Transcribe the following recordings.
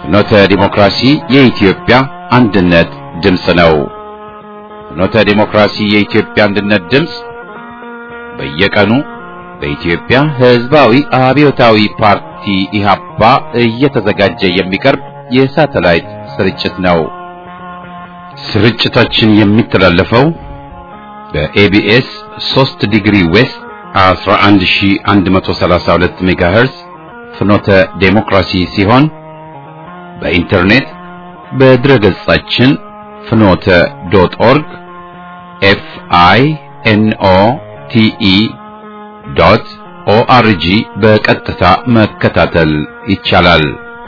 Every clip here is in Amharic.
ፍኖተ ዲሞክራሲ የኢትዮጵያ አንድነት ድምፅ ነው። ፍኖተ ዲሞክራሲ የኢትዮጵያ አንድነት ድምፅ በየቀኑ በኢትዮጵያ ሕዝባዊ አብዮታዊ ፓርቲ ኢህአፓ እየተዘጋጀ የሚቀርብ የሳተላይት ስርጭት ነው። ስርጭታችን የሚተላለፈው በኤቢኤስ 3 ዲግሪ ዌስት 11132 ሜጋሄርዝ ፍኖተ ዴሞክራሲ ሲሆን በኢንተርኔት በድረ ገጻችን ፍኖተ ዶት ኦርግ ኤፍ አይ ኤን ኦ ቲ ኢ ዶት ኦአርጂ በቀጥታ መከታተል ይቻላል።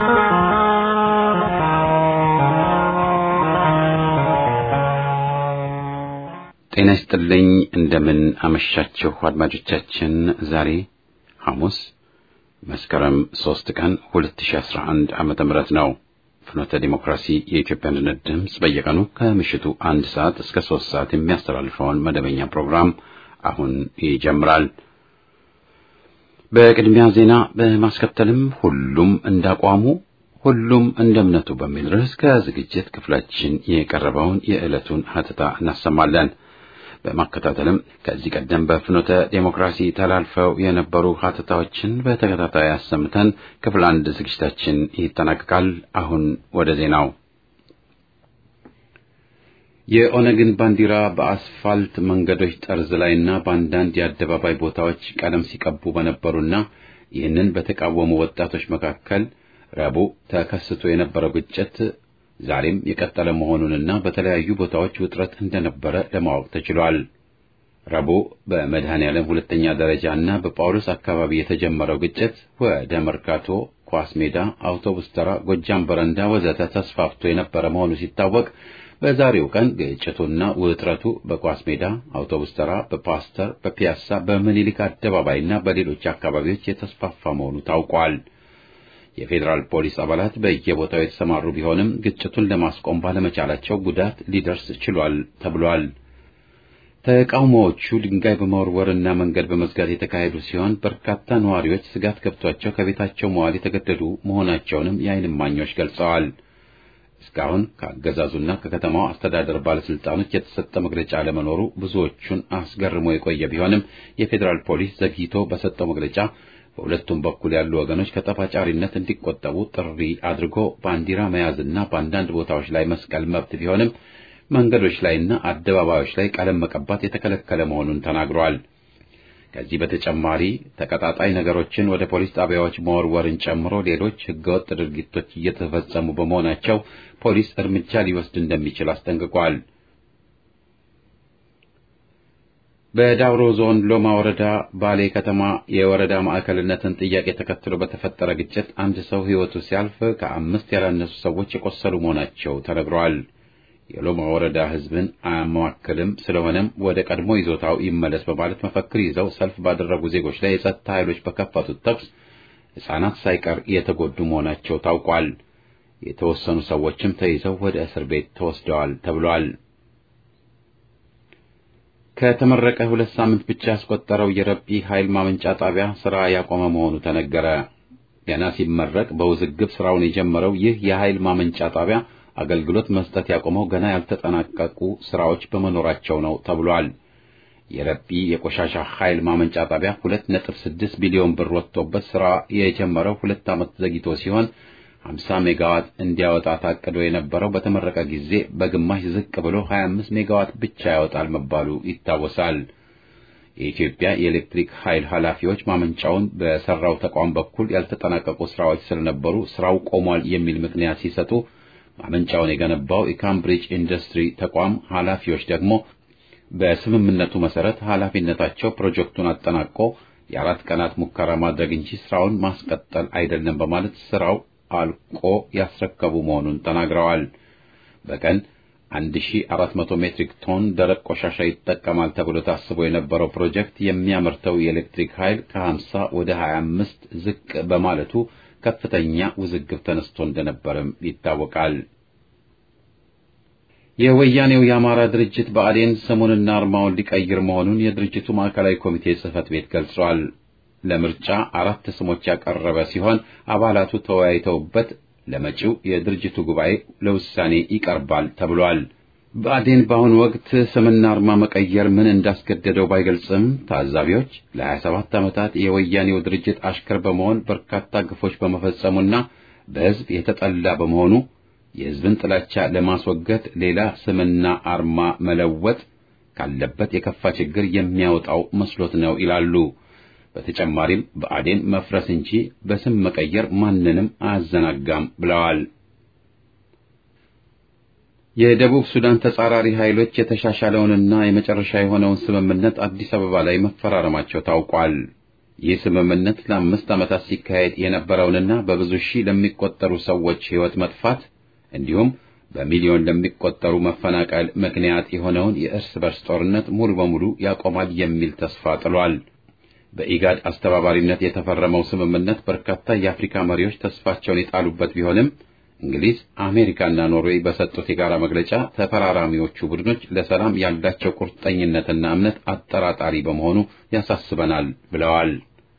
ጤና ይስጥልኝ። እንደምን አመሻችሁ አድማጮቻችን። ዛሬ ሐሙስ መስከረም 3 ቀን 2011 ዓመተ ምህረት ነው። ፍኖተ ዲሞክራሲ የኢትዮጵያ አንድነት ድምፅ በየቀኑ ከምሽቱ አንድ ሰዓት እስከ ሶስት ሰዓት የሚያስተላልፈውን መደበኛ ፕሮግራም አሁን ይጀምራል። በቅድሚያ ዜና በማስከተልም ሁሉም እንዳቋሙ ሁሉም እንደ እምነቱ በሚል ርዕስ ከዝግጅት ክፍላችን የቀረበውን የዕለቱን ሀተታ እናሰማለን። በማከታተልም ከዚህ ቀደም በፍኖተ ዴሞክራሲ ተላልፈው የነበሩ ሀተታዎችን በተከታታይ አሰምተን ክፍል አንድ ዝግጅታችን ይጠናቀቃል። አሁን ወደ ዜናው። የኦነግን ባንዲራ በአስፋልት መንገዶች ጠርዝ ላይና በአንዳንድ የአደባባይ ቦታዎች ቀለም ሲቀቡ በነበሩና ይህንን በተቃወሙ ወጣቶች መካከል ረቡዕ ተከስቶ የነበረው ግጭት ዛሬም የቀጠለ መሆኑንና በተለያዩ ቦታዎች ውጥረት እንደነበረ ለማወቅ ተችሏል። ረቡዕ በመድኃኔ ዓለም ሁለተኛ ደረጃ እና በጳውሎስ አካባቢ የተጀመረው ግጭት ወደ መርካቶ፣ ኳስ ሜዳ፣ አውቶቡስ ተራ፣ ጎጃም በረንዳ ወዘተ ተስፋፍቶ የነበረ መሆኑ ሲታወቅ በዛሬው ቀን ግጭቱና ውጥረቱ በኳስ ሜዳ፣ አውቶቡስ ተራ፣ በፓስተር፣ በፒያሳ፣ በምኒልክ አደባባይና በሌሎች አካባቢዎች የተስፋፋ መሆኑ ታውቋል። የፌዴራል ፖሊስ አባላት በየቦታው የተሰማሩ ቢሆንም ግጭቱን ለማስቆም ባለመቻላቸው ጉዳት ሊደርስ ችሏል ተብሏል። ተቃውሞዎቹ ድንጋይ በመወርወርና መንገድ በመዝጋት የተካሄዱ ሲሆን በርካታ ነዋሪዎች ስጋት ገብቷቸው ከቤታቸው መዋል የተገደዱ መሆናቸውንም የዓይን እማኞች ገልጸዋል። እስካሁን ከአገዛዙና ከከተማው አስተዳደር ባለስልጣኖች የተሰጠ መግለጫ አለመኖሩ ብዙዎቹን አስገርሞ የቆየ ቢሆንም የፌዴራል ፖሊስ ዘግይቶ በሰጠው መግለጫ በሁለቱም በኩል ያሉ ወገኖች ከጠፋጫሪነት እንዲቆጠቡ ጥሪ አድርጎ ባንዲራ መያዝና በአንዳንድ ቦታዎች ላይ መስቀል መብት ቢሆንም መንገዶች ላይና አደባባዮች ላይ ቀለም መቀባት የተከለከለ መሆኑን ተናግሯል። ከዚህ በተጨማሪ ተቀጣጣይ ነገሮችን ወደ ፖሊስ ጣቢያዎች መወርወርን ጨምሮ ሌሎች ሕገወጥ ድርጊቶች እየተፈጸሙ በመሆናቸው ፖሊስ እርምጃ ሊወስድ እንደሚችል አስጠንቅቋል። በዳውሮ ዞን ሎማ ወረዳ ባሌ ከተማ የወረዳ ማዕከልነትን ጥያቄ ተከትሎ በተፈጠረ ግጭት አንድ ሰው ሕይወቱ ሲያልፍ ከአምስት ያላነሱ ሰዎች የቆሰሉ መሆናቸው ተነግረዋል። የሎማ ወረዳ ሕዝብን አያማክልም፣ ስለሆነም ወደ ቀድሞ ይዞታው ይመለስ በማለት መፈክር ይዘው ሰልፍ ባደረጉ ዜጎች ላይ የጸጥታ ኃይሎች በከፈቱት ተኩስ ሕፃናት ሳይቀር የተጎዱ መሆናቸው ታውቋል። የተወሰኑ ሰዎችም ተይዘው ወደ እስር ቤት ተወስደዋል ተብሏል። ከተመረቀ ሁለት ሳምንት ብቻ ያስቆጠረው የረጲ ኃይል ማመንጫ ጣቢያ ስራ ያቆመ መሆኑ ተነገረ። ገና ሲመረቅ በውዝግብ ስራውን የጀመረው ይህ የኃይል ማመንጫ ጣቢያ አገልግሎት መስጠት ያቆመው ገና ያልተጠናቀቁ ስራዎች በመኖራቸው ነው ተብሏል። የረጲ የቆሻሻ ኃይል ማመንጫ ጣቢያ 2.6 ቢሊዮን ብር ወጥቶበት ስራ የጀመረው ሁለት ዓመት ዘግይቶ ሲሆን 50 ሜጋዋት እንዲያወጣ ታቅዶ የነበረው በተመረቀ ጊዜ በግማሽ ዝቅ ብሎ 25 ሜጋዋት ብቻ ያወጣል መባሉ ይታወሳል። የኢትዮጵያ የኤሌክትሪክ ኃይል ኃላፊዎች ማመንጫውን በሰራው ተቋም በኩል ያልተጠናቀቁ ስራዎች ስለነበሩ ስራው ቆሟል የሚል ምክንያት ሲሰጡ ማመንጫውን የገነባው የካምብሪጅ ኢንዱስትሪ ተቋም ኃላፊዎች ደግሞ በስምምነቱ መሰረት ኃላፊነታቸው ፕሮጀክቱን አጠናቆ የአራት ቀናት ሙከራ ማድረግ እንጂ ስራውን ማስቀጠል አይደለም በማለት ስራው አልቆ ያስረከቡ መሆኑን ተናግረዋል። በቀን 1400 ሜትሪክ ቶን ደረቅ ቆሻሻ ይጠቀማል ተብሎ ታስቦ የነበረው ፕሮጀክት የሚያመርተው የኤሌክትሪክ ኃይል ከ50 ወደ 25 ዝቅ በማለቱ ከፍተኛ ውዝግብ ተነስቶ እንደነበርም ይታወቃል። የወያኔው የአማራ ድርጅት ብአዴን ስሙንና አርማውን ሊቀይር መሆኑን የድርጅቱ ማዕከላዊ ኮሚቴ ጽህፈት ቤት ገልጿል። ለምርጫ አራት ስሞች ያቀረበ ሲሆን አባላቱ ተወያይተውበት ለመጪው የድርጅቱ ጉባኤ ለውሳኔ ይቀርባል ተብሏል። ብአዴን በአሁኑ ወቅት ስምና አርማ መቀየር ምን እንዳስገደደው ባይገልጽም ታዛቢዎች ለ27 ዓመታት የወያኔው ድርጅት አሽከር በመሆን በርካታ ግፎች በመፈጸሙና በሕዝብ የተጠላ በመሆኑ የሕዝብን ጥላቻ ለማስወገድ ሌላ ስምና አርማ መለወጥ ካለበት የከፋ ችግር የሚያወጣው መስሎት ነው ይላሉ። በተጨማሪም ብአዴን መፍረስ እንጂ በስም መቀየር ማንንም አያዘናጋም ብለዋል። የደቡብ ሱዳን ተጻራሪ ኃይሎች የተሻሻለውንና የመጨረሻ የሆነውን ስምምነት አዲስ አበባ ላይ መፈራረማቸው ታውቋል። ይህ ስምምነት ለአምስት ዓመታት ሲካሄድ የነበረውንና በብዙ ሺህ ለሚቆጠሩ ሰዎች ሕይወት መጥፋት እንዲሁም በሚሊዮን ለሚቆጠሩ መፈናቀል ምክንያት የሆነውን የእርስ በርስ ጦርነት ሙሉ በሙሉ ያቆማል የሚል ተስፋ ጥሏል። በኢጋድ አስተባባሪነት የተፈረመው ስምምነት በርካታ የአፍሪካ መሪዎች ተስፋቸውን የጣሉበት ቢሆንም እንግሊዝ፣ አሜሪካና ኖርዌይ በሰጡት የጋራ መግለጫ ተፈራራሚዎቹ ቡድኖች ለሰላም ያላቸው ቁርጠኝነትና እምነት አጠራጣሪ በመሆኑ ያሳስበናል ብለዋል።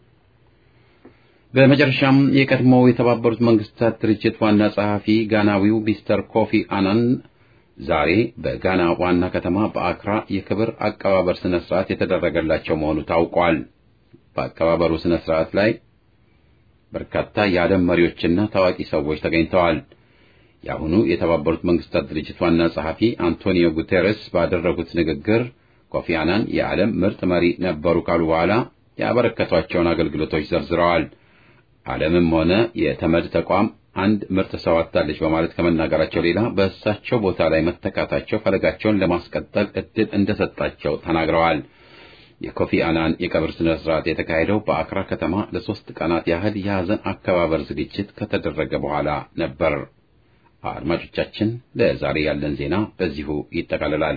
በመጨረሻም የቀድሞው የተባበሩት መንግስታት ድርጅት ዋና ጸሐፊ ጋናዊው ሚስተር ኮፊ አናን ዛሬ በጋና ዋና ከተማ በአክራ የክብር አቀባበር ስነ ስርዓት የተደረገላቸው መሆኑ ታውቋል። በአቀባበሩ ስነ ስርዓት ላይ በርካታ የዓለም መሪዎችና ታዋቂ ሰዎች ተገኝተዋል። የአሁኑ የተባበሩት መንግስታት ድርጅት ዋና ጸሐፊ አንቶኒዮ ጉቴሬስ ባደረጉት ንግግር ኮፊ አናን የዓለም ምርጥ መሪ ነበሩ ካሉ በኋላ ያበረከቷቸውን አገልግሎቶች ዘርዝረዋል። ዓለምም ሆነ የተመድ ተቋም አንድ ምርጥ ሰው አጥታለች በማለት ከመናገራቸው ሌላ በእሳቸው ቦታ ላይ መተካታቸው ፈለጋቸውን ለማስቀጠል እድል እንደሰጣቸው ተናግረዋል። የኮፊ አናን የቀብር ስነ ስርዓት የተካሄደው በአክራ ከተማ ለሶስት ቀናት ያህል የሐዘን አከባበር ዝግጅት ከተደረገ በኋላ ነበር። አድማጮቻችን፣ ለዛሬ ያለን ዜና በዚሁ ይጠቃልላል።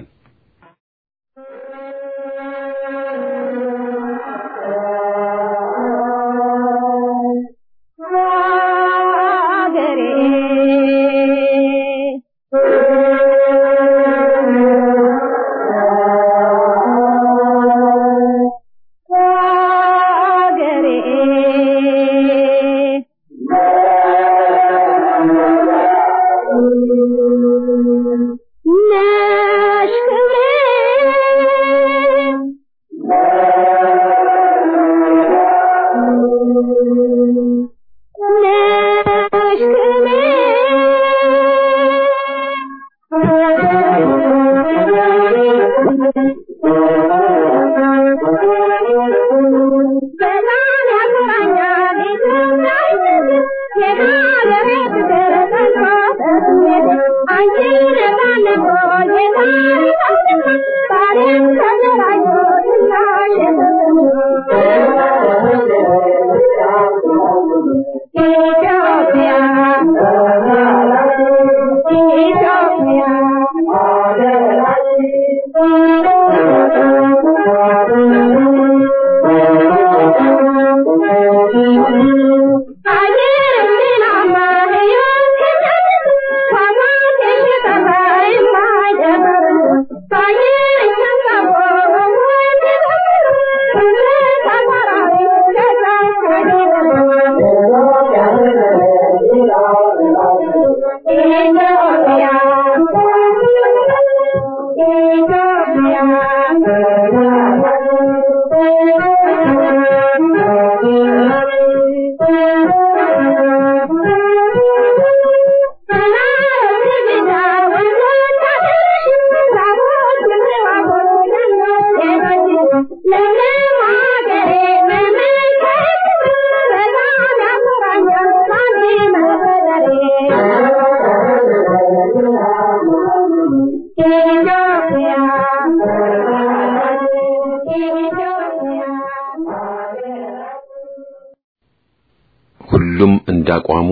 ሁሉም እንዳቋሙ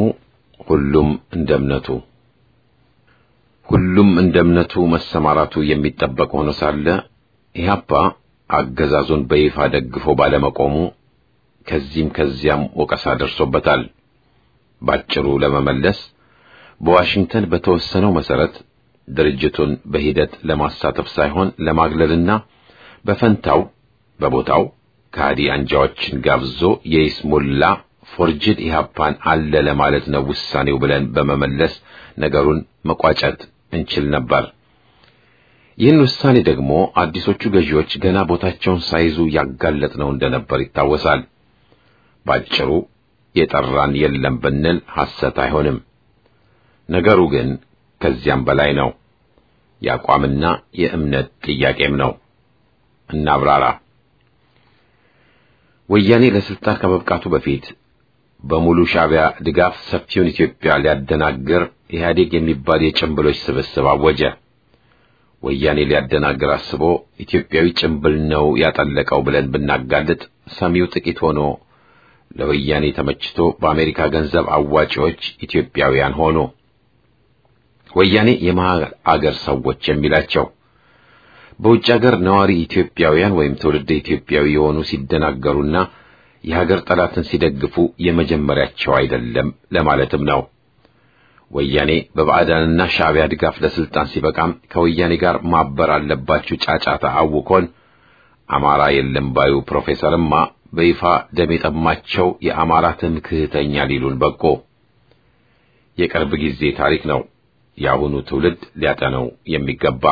ሁሉም እንደ እምነቱ ሁሉም እንደ እምነቱ መሰማራቱ የሚጠበቅ ሆኖ ሳለ ኢህአፓ አገዛዙን በይፋ ደግፎ ባለመቆሙ ከዚህም ከዚያም ወቀሳ ደርሶበታል። ባጭሩ ለመመለስ በዋሽንግተን በተወሰነው መሰረት ድርጅቱን በሂደት ለማሳተፍ ሳይሆን ለማግለልና በፈንታው በቦታው ከሃዲ አንጃዎችን ጋብዞ የይስሙላ ፎርጅድ ኢህአፓን አለ ለማለት ነው ውሳኔው ብለን በመመለስ ነገሩን መቋጨት እንችል ነበር። ይህን ውሳኔ ደግሞ አዲሶቹ ገዢዎች ገና ቦታቸውን ሳይዙ ያጋለጥነው እንደነበር ይታወሳል። ባጭሩ የጠራን የለም ብንል ሐሰት አይሆንም። ነገሩ ግን ከዚያም በላይ ነው። የአቋምና የእምነት ጥያቄም ነው። እናብራራ። ወያኔ ለስልጣን ከመብቃቱ በፊት በሙሉ ሻዕቢያ ድጋፍ ሰፊውን ኢትዮጵያ ሊያደናግር ኢህአዴግ የሚባል የጭምብሎች ስብስብ አወጀ። ወያኔ ሊያደናግር አስቦ ኢትዮጵያዊ ጭምብል ነው ያጠለቀው ብለን ብናጋልጥ ሰሚው ጥቂት ሆኖ ለወያኔ ተመችቶ በአሜሪካ ገንዘብ አዋጪዎች ኢትዮጵያውያን ሆኑ። ወያኔ የመሃል አገር ሰዎች የሚላቸው በውጭ አገር ነዋሪ ኢትዮጵያውያን ወይም ትውልደ ኢትዮጵያዊ የሆኑ ሲደናገሩና የሀገር ጠላትን ሲደግፉ የመጀመሪያቸው አይደለም ለማለትም ነው። ወያኔ በባዕዳንና ሻዕቢያ ድጋፍ ለስልጣን ሲበቃም ከወያኔ ጋር ማበር አለባችሁ ጫጫታ አውኮን አማራ የለም ባዩ ፕሮፌሰርማ በይፋ ደም የጠማቸው የአማራ ትምክህተኛ ሊሉን በቆ። የቅርብ ጊዜ ታሪክ ነው። የአሁኑ ትውልድ ሊያጠነው የሚገባ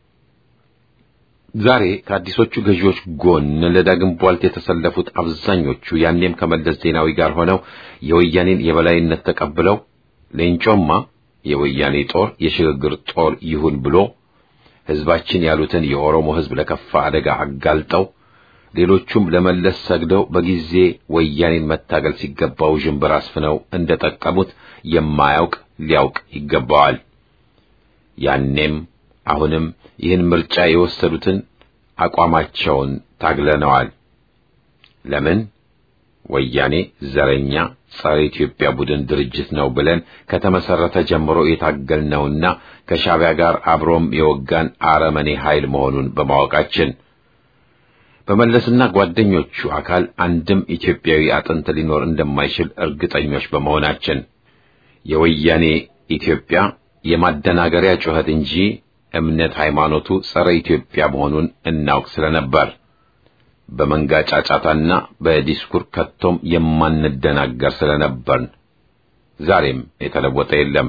ዛሬ ከአዲሶቹ ገዢዎች ጎን ለዳግም ቧልት የተሰለፉት አብዛኞቹ ያኔም ከመለስ ዜናዊ ጋር ሆነው የወያኔን የበላይነት ተቀብለው ሌንጮማ የወያኔ ጦር የሽግግር ጦር ይሁን ብሎ ሕዝባችን ያሉትን የኦሮሞ ሕዝብ ለከፋ አደጋ አጋልጠው ሌሎቹም ለመለስ ሰግደው በጊዜ ወያኔን መታገል ሲገባው ዥንብር አስፍነው እንደጠቀሙት የማያውቅ ሊያውቅ ይገባዋል። ያኔም አሁንም ይህን ምርጫ የወሰዱትን አቋማቸውን ታግለነዋል። ለምን? ወያኔ ዘረኛ ጸረ ኢትዮጵያ ቡድን ድርጅት ነው ብለን ከተመሰረተ ጀምሮ የታገልነውና ከሻዕቢያ ጋር አብሮም የወጋን አረመኔ ኃይል መሆኑን በማወቃችን በመለስና ጓደኞቹ አካል አንድም ኢትዮጵያዊ አጥንት ሊኖር እንደማይችል እርግጠኞች በመሆናችን የወያኔ ኢትዮጵያ የማደናገሪያ ጩኸት እንጂ እምነት ሃይማኖቱ ጸረ ኢትዮጵያ መሆኑን እናውቅ ስለነበር በመንጋ ጫጫታና በዲስኩር ከቶም የማንደናገር ስለነበርን ዛሬም የተለወጠ የለም።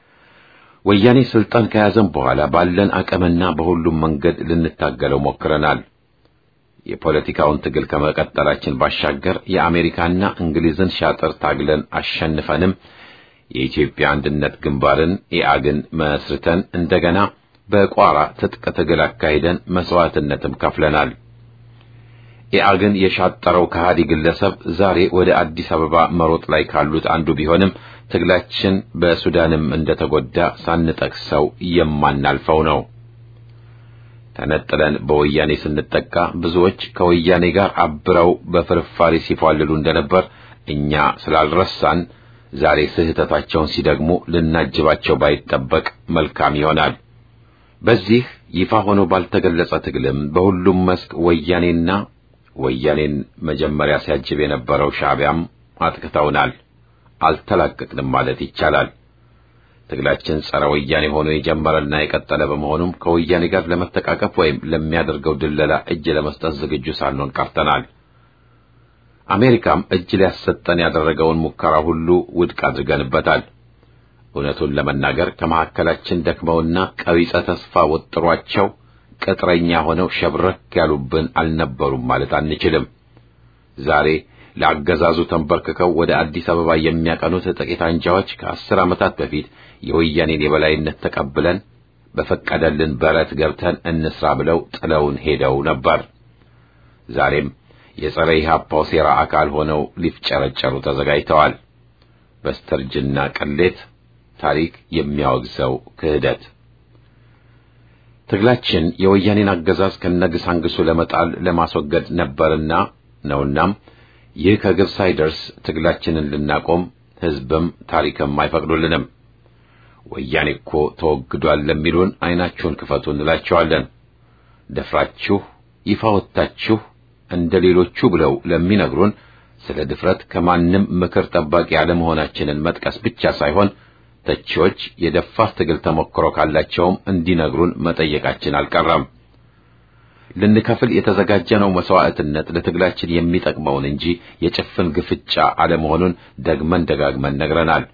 ወያኔ ስልጣን ከያዘም በኋላ ባለን አቅምና በሁሉም መንገድ ልንታገለው ሞክረናል። የፖለቲካውን ትግል ከመቀጠላችን ባሻገር የአሜሪካና እንግሊዝን ሻጥር ታግለን አሸንፈንም የኢትዮጵያ አንድነት ግንባርን ኢአግን መስርተን እንደገና በቋራ ትጥቅ ትግል አካሂደን መስዋዕትነትም ከፍለናል። ኢአግን የሻጠረው ከሃዲ ግለሰብ ዛሬ ወደ አዲስ አበባ መሮጥ ላይ ካሉት አንዱ ቢሆንም ትግላችን በሱዳንም እንደተጎዳ ሳንጠቅሰው የማናልፈው ነው። ተነጥለን በወያኔ ስንጠቃ ብዙዎች ከወያኔ ጋር አብረው በፍርፋሪ ሲፏልሉ እንደነበር እኛ ስላልረሳን ዛሬ ስህተታቸውን ሲደግሙ ልናጅባቸው ባይጠበቅ መልካም ይሆናል። በዚህ ይፋ ሆኖ ባልተገለጸ ትግልም በሁሉም መስክ ወያኔና ወያኔን መጀመሪያ ሲያጅብ የነበረው ሻዕቢያም አጥቅተውናል። አልተላቀቅንም ማለት ይቻላል። ትግላችን ጸረ ወያኔ ሆኖ የጀመረና የቀጠለ በመሆኑም ከወያኔ ጋር ለመተቃቀፍ ወይም ለሚያደርገው ድለላ እጅ ለመስጠት ዝግጁ ሳንሆን ቀርተናል። አሜሪካም እጅ ሊያሰጠን ያደረገውን ሙከራ ሁሉ ውድቅ አድርገንበታል። እውነቱን ለመናገር ከመካከላችን ደክመውና ቀቢጸ ተስፋ ወጥሯቸው ቅጥረኛ ሆነው ሸብረክ ያሉብን አልነበሩም ማለት አንችልም። ዛሬ ለአገዛዙ ተንበርክከው ወደ አዲስ አበባ የሚያቀኑት ጥቂት አንጃዎች ከአስር ዓመታት በፊት የወያኔን የበላይነት ተቀብለን በፈቀደልን በረት ገብተን እንስራ ብለው ጥለውን ሄደው ነበር። ዛሬም የጸረ ኢህአፓው ሴራ አካል ሆነው ሊፍጨረጨሩ ተዘጋጅተዋል። በስተርጅና ቅሌት ታሪክ የሚያወግዘው ክህደት ትግላችን የወያኔን አገዛዝ ከነግሳንግሱ ለመጣል ለማስወገድ ነበርና ነውናም ይህ ከግብ ሳይደርስ ትግላችንን ልናቆም ሕዝብም ታሪክም አይፈቅዱልንም። ወያኔ እኮ ተወግዷል ለሚሉን ዓይናችሁን ክፈቱ እንላቸዋለን። ደፍራችሁ ይፋ ወጥታችሁ እንደ ሌሎቹ ብለው ለሚነግሩን ስለ ድፍረት ከማንም ምክር ጠባቂ አለመሆናችንን መጥቀስ ብቻ ሳይሆን ተቺዎች የደፋር ትግል ተሞክሮ ካላቸውም እንዲነግሩን መጠየቃችን አልቀረም። ልንከፍል የተዘጋጀነው መስዋዕትነት ለትግላችን የሚጠቅመውን እንጂ የጭፍን ግፍጫ አለመሆኑን ደግመን ደጋግመን ነግረናል።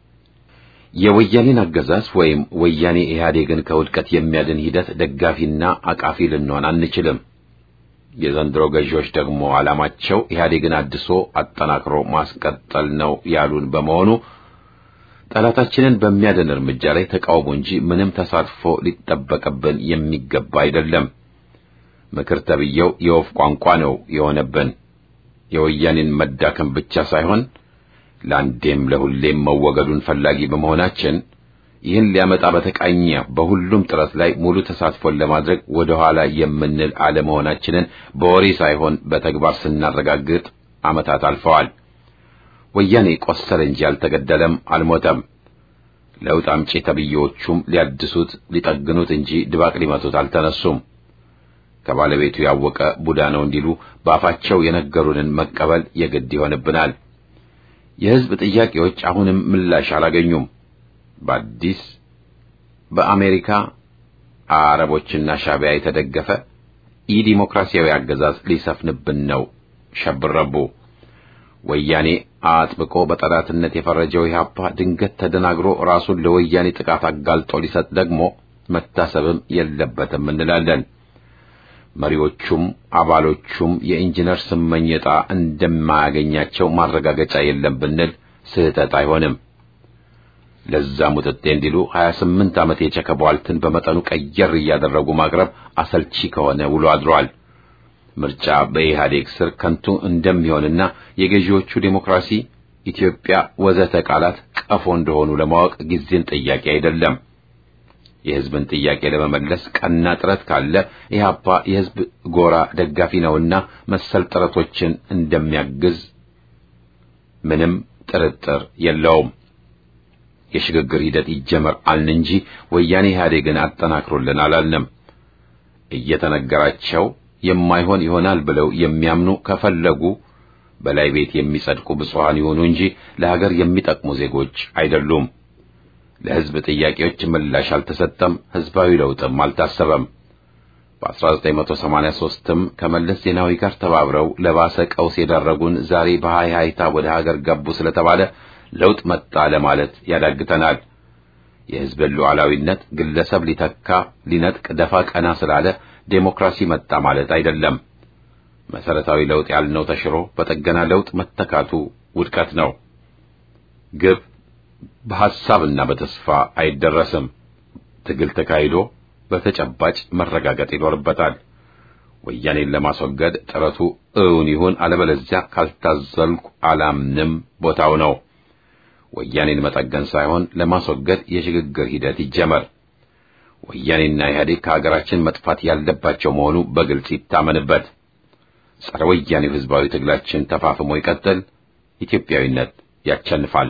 የወያኔን አገዛዝ ወይም ወያኔ ኢህአዴግን ከውድቀት የሚያድን ሂደት ደጋፊና አቃፊ ልንሆን አንችልም። የዘንድሮ ገዢዎች ደግሞ ዓላማቸው ኢህአዴግን አድሶ አጠናክሮ ማስቀጠል ነው ያሉን በመሆኑ ጠላታችንን በሚያድን እርምጃ ላይ ተቃውሞ እንጂ ምንም ተሳትፎ ሊጠበቅብን የሚገባ አይደለም። ምክር ተብዬው የወፍ ቋንቋ ነው የሆነብን። የወያኔን መዳከም ብቻ ሳይሆን ለአንዴም ለሁሌም መወገዱን ፈላጊ በመሆናችን ይህን ሊያመጣ በተቃኘ በሁሉም ጥረት ላይ ሙሉ ተሳትፎን ለማድረግ ወደ ኋላ የምንል አለመሆናችንን በወሬ ሳይሆን በተግባር ስናረጋግጥ ዓመታት አልፈዋል። ወያኔ ቆሰለ እንጂ አልተገደለም፣ አልሞተም። ለውጥ አምጪ ተብዬዎቹም ሊያድሱት ሊጠግኑት እንጂ ድባቅ ሊመቱት አልተነሱም። ከባለቤቱ ያወቀ ቡዳ ነው እንዲሉ በአፋቸው የነገሩንን መቀበል የግድ ይሆንብናል። የሕዝብ ጥያቄዎች አሁንም ምላሽ አላገኙም። በአዲስ በአሜሪካ አረቦችና ሻቢያ የተደገፈ ኢዲሞክራሲያዊ አገዛዝ ሊሰፍንብን ነው ሸብረቡ። ወያኔ አጥብቆ በጠላትነት የፈረጀው ኢህአፓ ድንገት ተደናግሮ ራሱን ለወያኔ ጥቃት አጋልጦ ሊሰጥ ደግሞ መታሰብም የለበትም እንላለን። መሪዎቹም አባሎቹም የኢንጂነር ስመኝ ዕጣ እንደማያገኛቸው ማረጋገጫ የለም ብንል ስህተት አይሆንም። ለዛ ሙጥጤ እንዲሉ 28 ዓመት የቸከቧልትን በመጠኑ ቀየር እያደረጉ ማቅረብ አሰልቺ ከሆነ ውሎ አድሯል። ምርጫ በኢህአዴግ ስር ከንቱ እንደሚሆንና የገዢዎቹ ዴሞክራሲ፣ ኢትዮጵያ ወዘተ ቃላት ቀፎ እንደሆኑ ለማወቅ ጊዜን ጥያቄ አይደለም። የህዝብን ጥያቄ ለመመለስ ቀና ጥረት ካለ ኢህአፓ የህዝብ ጎራ ደጋፊ ነውና መሰል ጥረቶችን እንደሚያግዝ ምንም ጥርጥር የለውም። የሽግግር ሂደት ይጀመር አልን እንጂ ወያኔ ኢህአዴግን አጠናክሮልን አላልንም። እየተነገራቸው የማይሆን ይሆናል ብለው የሚያምኑ ከፈለጉ በላይ ቤት የሚጸድቁ ብፁዓን ይሆኑ እንጂ ለሀገር የሚጠቅሙ ዜጎች አይደሉም። ለህዝብ ጥያቄዎች ምላሽ አልተሰጠም፣ ህዝባዊ ለውጥም አልታሰበም። በ1983ም ከመለስ ዜናዊ ጋር ተባብረው ለባሰ ቀውስ የዳረጉን ዛሬ በሃይሃይታ ወደ ሀገር ገቡ ስለተባለ ለውጥ መጣ ለማለት ያዳግተናል። የህዝብን ሉዓላዊነት ግለሰብ ሊተካ ሊነጥቅ ደፋ ቀና ስላለ ዴሞክራሲ መጣ ማለት አይደለም። መሰረታዊ ለውጥ ያልነው ተሽሮ በጠገና ለውጥ መተካቱ ውድቀት ነው። ግብ በሐሳብና በተስፋ አይደረስም። ትግል ተካሂዶ በተጨባጭ መረጋገጥ ይኖርበታል። ወያኔን ለማስወገድ ጥረቱ እውን ይሁን፣ አለበለዚያ ካልታዘልኩ አላምንም ቦታው ነው። ወያኔን መጠገን ሳይሆን ለማስወገድ የሽግግር ሂደት ይጀመር። ወያኔና ኢህአዴግ ከሀገራችን መጥፋት ያለባቸው መሆኑ በግልጽ ይታመንበት። ጸረ ወያኔው ህዝባዊ ትግላችን ተፋፍሞ ይቀጥል። ኢትዮጵያዊነት ያቸንፋል።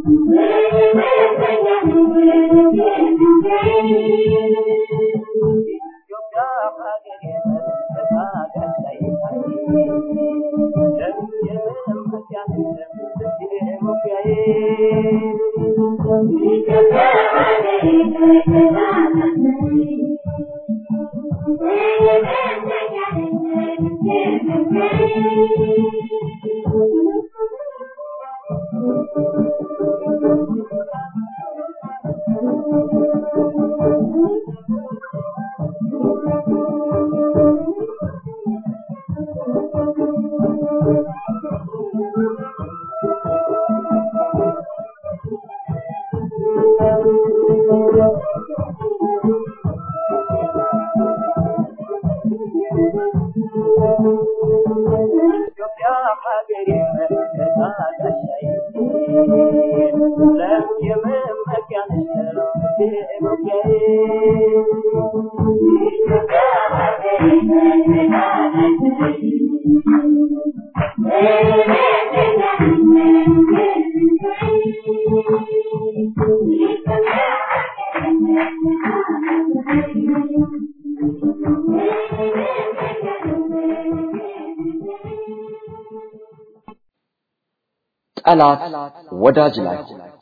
Thank you. ጠላት ወዳጅ ላይ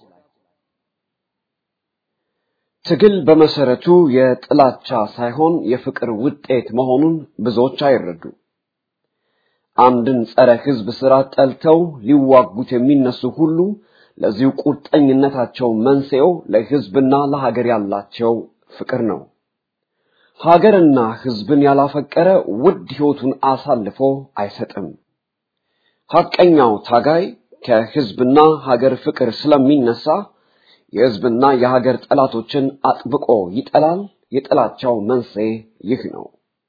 ትግል በመሰረቱ የጥላቻ ሳይሆን የፍቅር ውጤት መሆኑን ብዙዎች አይረዱ። አንድን ጸረ ሕዝብ ስራ ጠልተው ሊዋጉት የሚነሱ ሁሉ ለዚሁ ቁርጠኝነታቸው መንስኤው ለሕዝብና ለሀገር ያላቸው ፍቅር ነው። ሀገርና ሕዝብን ያላፈቀረ ውድ ሕይወቱን አሳልፎ አይሰጥም። ሐቀኛው ታጋይ ከሕዝብና ሀገር ፍቅር ስለሚነሳ የሕዝብና የሀገር ጠላቶችን አጥብቆ ይጠላል። የጥላቻው መንስኤ ይህ ነው።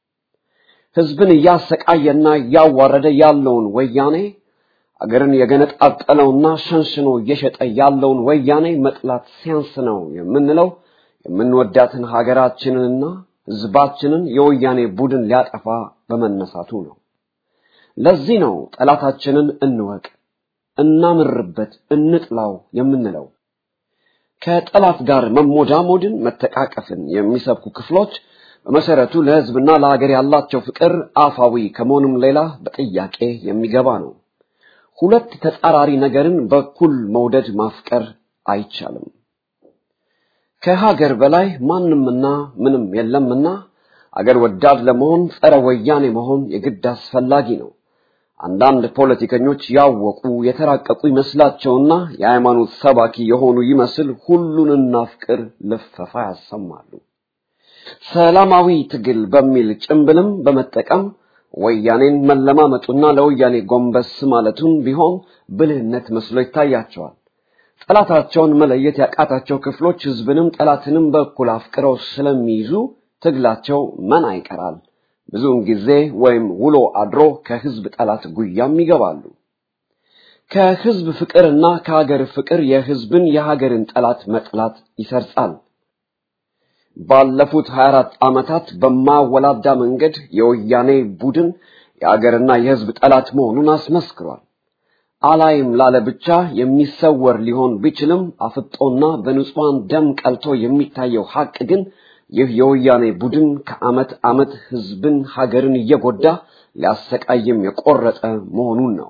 ሕዝብን እያሰቃየና እያዋረደ ያለውን ወያኔ አገርን የገነጣጠለውና ሸንሽኖ እየሸጠ ያለውን ወያኔ መጥላት ሲያንስ ነው የምንለው የምንወዳትን ሀገራችንንና ሕዝባችንን የወያኔ ቡድን ሊያጠፋ በመነሳቱ ነው። ለዚህ ነው ጠላታችንን እንወቅ፣ እናምርበት፣ እንጥላው የምንለው። ከጠላት ጋር መሞዳሞድን፣ መተቃቀፍን የሚሰብኩ ክፍሎች በመሰረቱ ለሕዝብና ለሀገር ያላቸው ፍቅር አፋዊ ከመሆኑም ሌላ በጥያቄ የሚገባ ነው። ሁለት ተጻራሪ ነገርን በኩል መውደድ ማፍቀር አይቻልም። ከሀገር በላይ ማንምና ምንም የለምና አገር ወዳድ ለመሆን ጸረ ወያኔ መሆን የግድ አስፈላጊ ነው። አንዳንድ ፖለቲከኞች ያወቁ የተራቀቁ ይመስላቸውና የሃይማኖት ሰባኪ የሆኑ ይመስል ሁሉን እናፍቅር ልፈፋ ያሰማሉ። ሰላማዊ ትግል በሚል ጭምብልም በመጠቀም ወያኔን መለማመጡና ለወያኔ ጎንበስ ማለቱን ቢሆን ብልህነት መስሎ ይታያቸዋል። ጠላታቸውን መለየት ያቃታቸው ክፍሎች ሕዝብንም ጠላትንም በእኩል አፍቅረው ስለሚይዙ ትግላቸው መና ይቀራል። ብዙውን ጊዜ ወይም ውሎ አድሮ ከሕዝብ ጠላት ጉያም ይገባሉ። ከሕዝብ ፍቅርና ከሀገር ፍቅር የሕዝብን የሀገርን ጠላት መጥላት ይሰርጻል። ባለፉት 24 ዓመታት በማወላዳ መንገድ የወያኔ ቡድን የሀገርና የሕዝብ ጠላት መሆኑን አስመስክሯል። አላይም ላለ ብቻ የሚሰወር ሊሆን ቢችልም አፍጦና በንጹሐን ደም ቀልቶ የሚታየው ሐቅ ግን ይህ የወያኔ ቡድን ከዓመት ዓመት ሕዝብን ሀገርን እየጎዳ ሊያሰቃይም የቆረጠ መሆኑን ነው።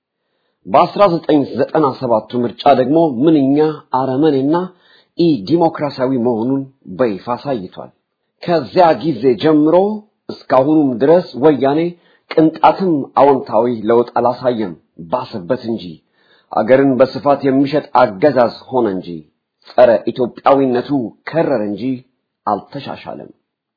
በ1997ቱ ምርጫ ደግሞ ምንኛ አረመኔና ኢ ዲሞክራሲያዊ መሆኑን በይፋ አሳይቷል። ከዚያ ጊዜ ጀምሮ እስካሁኑም ድረስ ወያኔ ቅንጣትም አዎንታዊ ለውጥ አላሳየም፣ ባሰበት እንጂ አገርን በስፋት የሚሸጥ አገዛዝ ሆነ እንጂ ጸረ ኢትዮጵያዊነቱ ከረረ እንጂ አልተሻሻለም።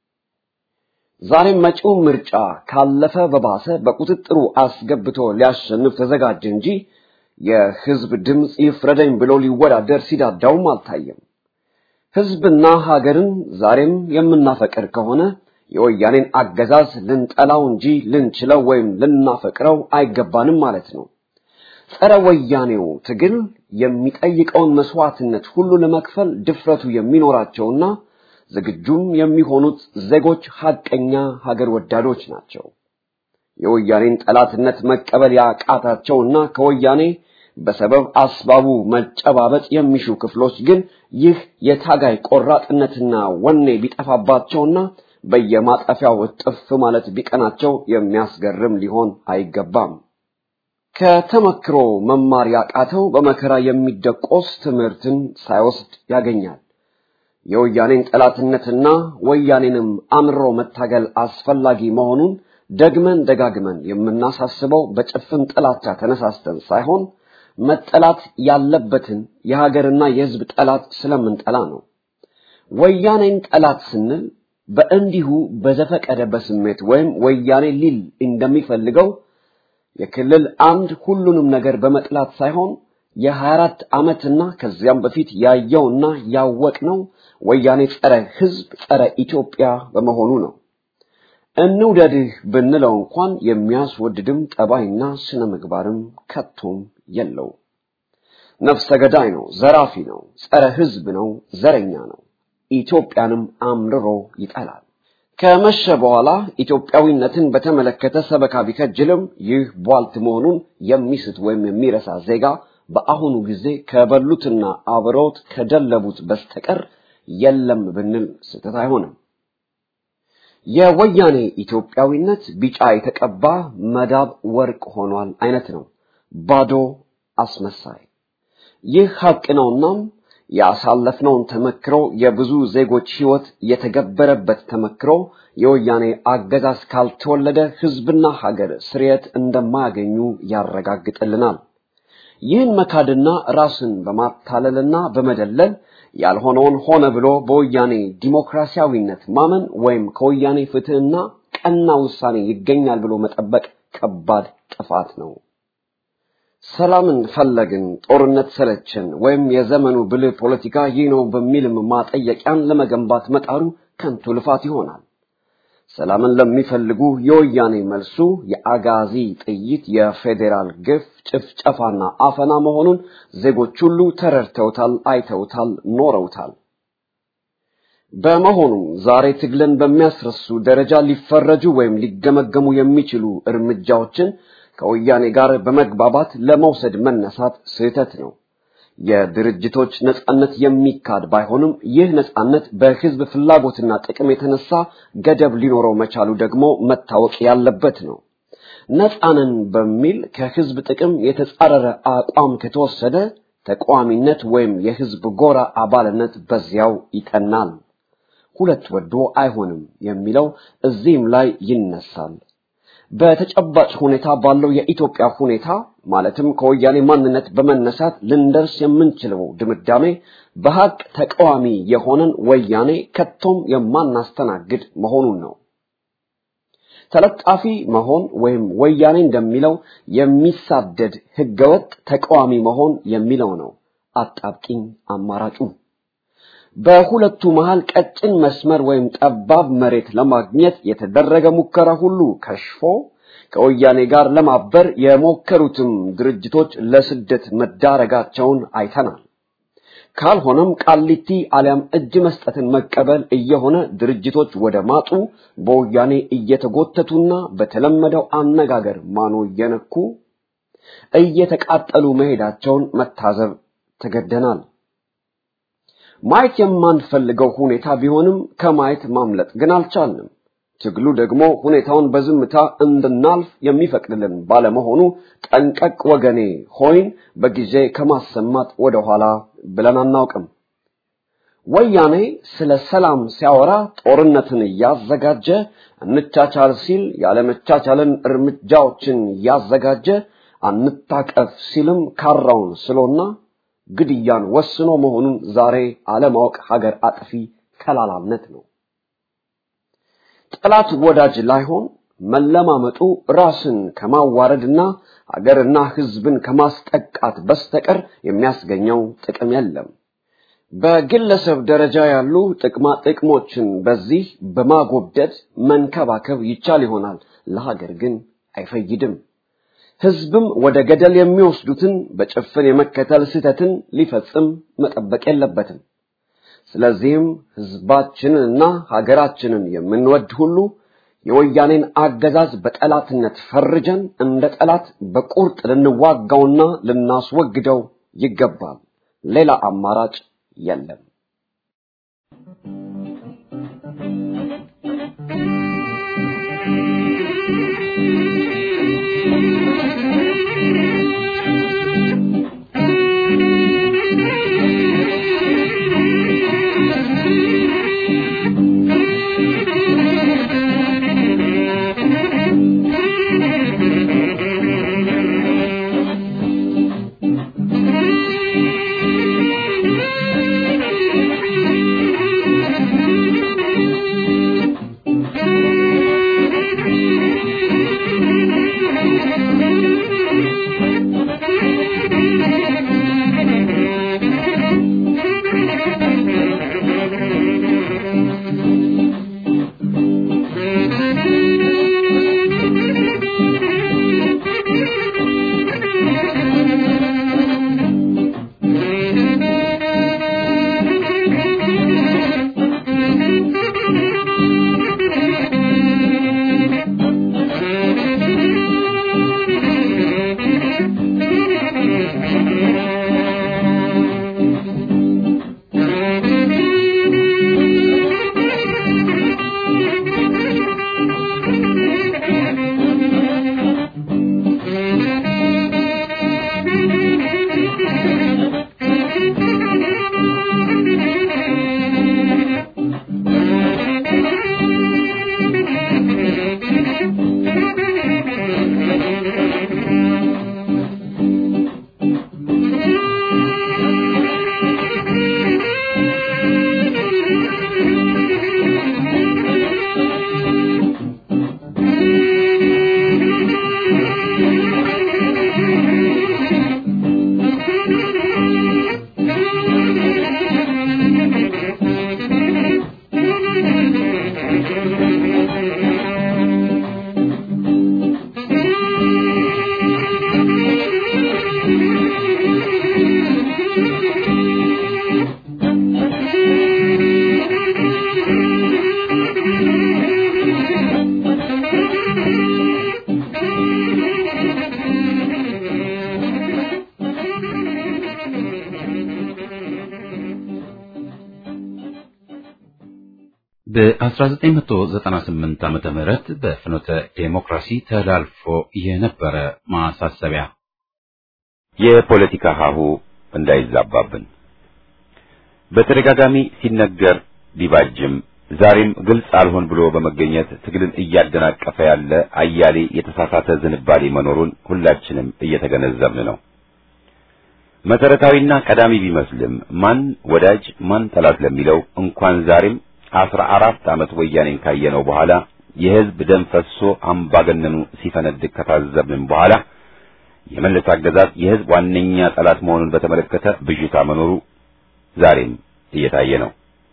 ዛሬም መጪው ምርጫ ካለፈ በባሰ በቁጥጥሩ አስገብቶ ሊያሸንፍ ተዘጋጀ እንጂ የሕዝብ ድምፅ ይፍረደኝ ብሎ ሊወዳደር ሲዳዳውም አልታየም። ሕዝብና ሀገርን ዛሬም የምናፈቅር ከሆነ የወያኔን አገዛዝ ልንጠላው እንጂ ልንችለው ወይም ልናፈቅረው አይገባንም ማለት ነው። ጸረ ወያኔው ትግል የሚጠይቀውን መስዋዕትነት ሁሉ ለመክፈል ድፍረቱ የሚኖራቸውና ዝግጁም የሚሆኑት ዜጎች ሐቀኛ ሀገር ወዳዶች ናቸው። የወያኔን ጠላትነት መቀበል ያቃታቸውና ከወያኔ በሰበብ አስባቡ መጨባበጥ የሚሹ ክፍሎች ግን ይህ የታጋይ ቆራጥነትና ወኔ ቢጠፋባቸውና በየማጠፊያው እጥፍ ማለት ቢቀናቸው የሚያስገርም ሊሆን አይገባም። ከተመክሮ መማር ያቃተው በመከራ የሚደቆስ ትምህርትን ሳይወስድ ያገኛል። የወያኔን ጠላትነትና ወያኔንም አምሮ መታገል አስፈላጊ መሆኑን ደግመን ደጋግመን የምናሳስበው በጭፍን ጥላቻ ተነሳስተን ሳይሆን መጠላት ያለበትን የሀገርና የሕዝብ ጠላት ስለምንጠላ ነው። ወያኔን ጠላት ስንል በእንዲሁ በዘፈቀደ በስሜት ወይም ወያኔ ሊል እንደሚፈልገው የክልል አንድ ሁሉንም ነገር በመጥላት ሳይሆን የ24 ዓመትና ከዚያም በፊት ያየውና ያወቅነው ወያኔ ጸረ ሕዝብ ጸረ ኢትዮጵያ በመሆኑ ነው። እንውደድህ ብንለው እንኳን የሚያስወድድም ጠባይና ስነ ምግባርም ከቶም የለው። ነፍሰ ገዳይ ነው፣ ዘራፊ ነው፣ ጸረ ሕዝብ ነው፣ ዘረኛ ነው። ኢትዮጵያንም አምርሮ ይጠላል። ከመሸ በኋላ ኢትዮጵያዊነትን በተመለከተ ሰበካ ቢከጅልም ይህ ቧልት መሆኑን የሚስት ወይም የሚረሳ ዜጋ በአሁኑ ጊዜ ከበሉትና አብረውት ከደለቡት በስተቀር የለም ብንል ስህተት አይሆንም። የወያኔ ኢትዮጵያዊነት ቢጫ የተቀባ መዳብ ወርቅ ሆኗል አይነት ነው፣ ባዶ አስመሳይ። ይህ ሐቅ ነውናም ያሳለፍነውን ተመክሮ የብዙ ዜጎች ሕይወት የተገበረበት ተመክሮ የወያኔ አገዛዝ ካልተወለደ ሕዝብና ሀገር ስርየት እንደማያገኙ ያረጋግጥልናል። ይህን መካድና ራስን በማታለልና በመደለል ያልሆነውን ሆነ ብሎ በወያኔ ዲሞክራሲያዊነት ማመን ወይም ከወያኔ ፍትሕና ቀና ውሳኔ ይገኛል ብሎ መጠበቅ ከባድ ጥፋት ነው። ሰላምን ፈለግን፣ ጦርነት ሰለችን፣ ወይም የዘመኑ ብልህ ፖለቲካ ይህ ነው በሚልም ማጠየቂያን ለመገንባት መጣሩ ከንቱ ልፋት ይሆናል። ሰላምን ለሚፈልጉ የወያኔ መልሱ የአጋዚ ጥይት፣ የፌዴራል ግፍ፣ ጭፍጨፋና አፈና መሆኑን ዜጎች ሁሉ ተረድተውታል፣ አይተውታል፣ ኖረውታል። በመሆኑም ዛሬ ትግልን በሚያስረሱ ደረጃ ሊፈረጁ ወይም ሊገመገሙ የሚችሉ እርምጃዎችን ከወያኔ ጋር በመግባባት ለመውሰድ መነሳት ስህተት ነው። የድርጅቶች ነጻነት የሚካድ ባይሆንም ይህ ነጻነት በሕዝብ ፍላጎትና ጥቅም የተነሳ ገደብ ሊኖረው መቻሉ ደግሞ መታወቅ ያለበት ነው። ነጻንን በሚል ከሕዝብ ጥቅም የተጻረረ አቋም ከተወሰደ ተቃዋሚነት ወይም የሕዝብ ጎራ አባልነት በዚያው ይጠናል። ሁለት ወዶ አይሆንም የሚለው እዚህም ላይ ይነሳል። በተጨባጭ ሁኔታ ባለው የኢትዮጵያ ሁኔታ ማለትም ከወያኔ ማንነት በመነሳት ልንደርስ የምንችለው ድምዳሜ በሀቅ ተቃዋሚ የሆነን ወያኔ ከቶም የማናስተናግድ መሆኑን ነው። ተለጣፊ መሆን ወይም ወያኔ እንደሚለው የሚሳደድ ህገወጥ ተቃዋሚ መሆን የሚለው ነው አጣብቂኝ አማራጩ። በሁለቱ መሃል ቀጭን መስመር ወይም ጠባብ መሬት ለማግኘት የተደረገ ሙከራ ሁሉ ከሽፎ ከወያኔ ጋር ለማበር የሞከሩትም ድርጅቶች ለስደት መዳረጋቸውን አይተናል። ካልሆነም ቃሊቲ አሊያም እጅ መስጠትን መቀበል እየሆነ ድርጅቶች ወደ ማጡ በወያኔ እየተጎተቱና በተለመደው አነጋገር ማኖ እየነኩ እየተቃጠሉ መሄዳቸውን መታዘብ ተገደናል። ማየት የማንፈልገው ሁኔታ ቢሆንም ከማየት ማምለጥ ግን አልቻልንም። ትግሉ ደግሞ ሁኔታውን በዝምታ እንድናልፍ የሚፈቅድልን ባለመሆኑ ጠንቀቅ ወገኔ ሆይን በጊዜ ከማሰማት ወደኋላ ብለን አናውቅም። ወያኔ ስለ ሰላም ሲያወራ ጦርነትን እያዘጋጀ እንቻቻል ሲል ያለመቻቻልን እርምጃዎችን እያዘጋጀ አንታቀፍ ሲልም ካራውን ስሎና ግድያን ወስኖ መሆኑን ዛሬ አለማወቅ ሀገር አጥፊ ከላላነት ነው። ጠላት ወዳጅ ላይሆን መለማመጡ ራስን ከማዋረድና ሀገርና ሕዝብን ከማስጠቃት በስተቀር የሚያስገኘው ጥቅም የለም። በግለሰብ ደረጃ ያሉ ጥቅማ ጥቅሞችን በዚህ በማጎብደድ መንከባከብ ይቻል ይሆናል፣ ለሀገር ግን አይፈይድም። ሕዝብም ወደ ገደል የሚወስዱትን በጭፍን የመከተል ስህተትን ሊፈጽም መጠበቅ የለበትም። ስለዚህም ሕዝባችንንና ሀገራችንን የምንወድ ሁሉ የወያኔን አገዛዝ በጠላትነት ፈርጀን እንደ ጠላት በቁርጥ ልንዋጋውና ልናስወግደው ይገባል። ሌላ አማራጭ የለም። Thank you. ከ1998 ዓመተ ምህረት በፍኖተ ዴሞክራሲ ተላልፎ የነበረ ማሳሰቢያ የፖለቲካ ሀሁ እንዳይዛባብን በተደጋጋሚ ሲነገር ቢባጅም ዛሬም ግልጽ አልሆን ብሎ በመገኘት ትግልን እያደናቀፈ ያለ አያሌ የተሳሳተ ዝንባሌ መኖሩን ሁላችንም እየተገነዘብን ነው። መሰረታዊና ቀዳሚ ቢመስልም ማን ወዳጅ ማን ጠላት ለሚለው እንኳን ዛሬም አስራ አራት ዓመት ወያኔን ካየነው በኋላ የህዝብ ደም ፈሶ አምባገነኑ ሲፈነድቅ ከታዘብንም በኋላ የመለስ አገዛዝ የህዝብ ዋነኛ ጠላት መሆኑን በተመለከተ ብዥታ መኖሩ ዛሬም እየታየ ነው።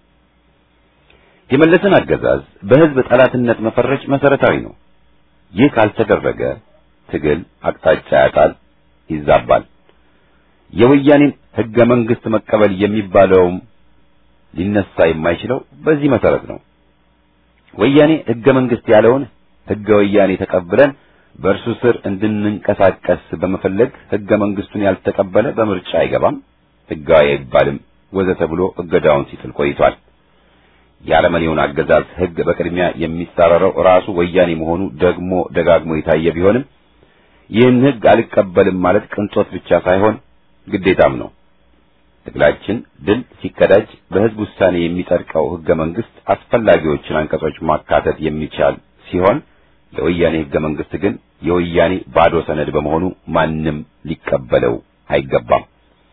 የመለስን አገዛዝ በህዝብ ጠላትነት መፈረጅ መሰረታዊ ነው። ይህ ካልተደረገ ትግል አቅጣጫ ያጣል፣ ይዛባል። የወያኔን ህገ መንግስት መቀበል የሚባለውም ሊነሳ የማይችለው በዚህ መሰረት ነው። ወያኔ ህገ መንግስት ያለውን ህገ ወያኔ ተቀብለን በእርሱ ስር እንድንንቀሳቀስ በመፈለግ ህገ መንግስቱን ያልተቀበለ በምርጫ አይገባም፣ ህጋዊ አይባልም ወዘተ ብሎ እገዳውን ሲጥል ቆይቷል። የአረመኔውን አገዛዝ ህግ በቅድሚያ የሚጻረረው ራሱ ወያኔ መሆኑ ደግሞ ደጋግሞ የታየ ቢሆንም ይህን ህግ አልቀበልም ማለት ቅንጦት ብቻ ሳይሆን ግዴታም ነው። ትግላችን ድል ሲቀዳጅ በህዝብ ውሳኔ የሚጸድቀው ህገ መንግስት አስፈላጊዎችን አንቀጾች ማካተት የሚቻል ሲሆን የወያኔ ህገ መንግስት ግን የወያኔ ባዶ ሰነድ በመሆኑ ማንም ሊቀበለው አይገባም።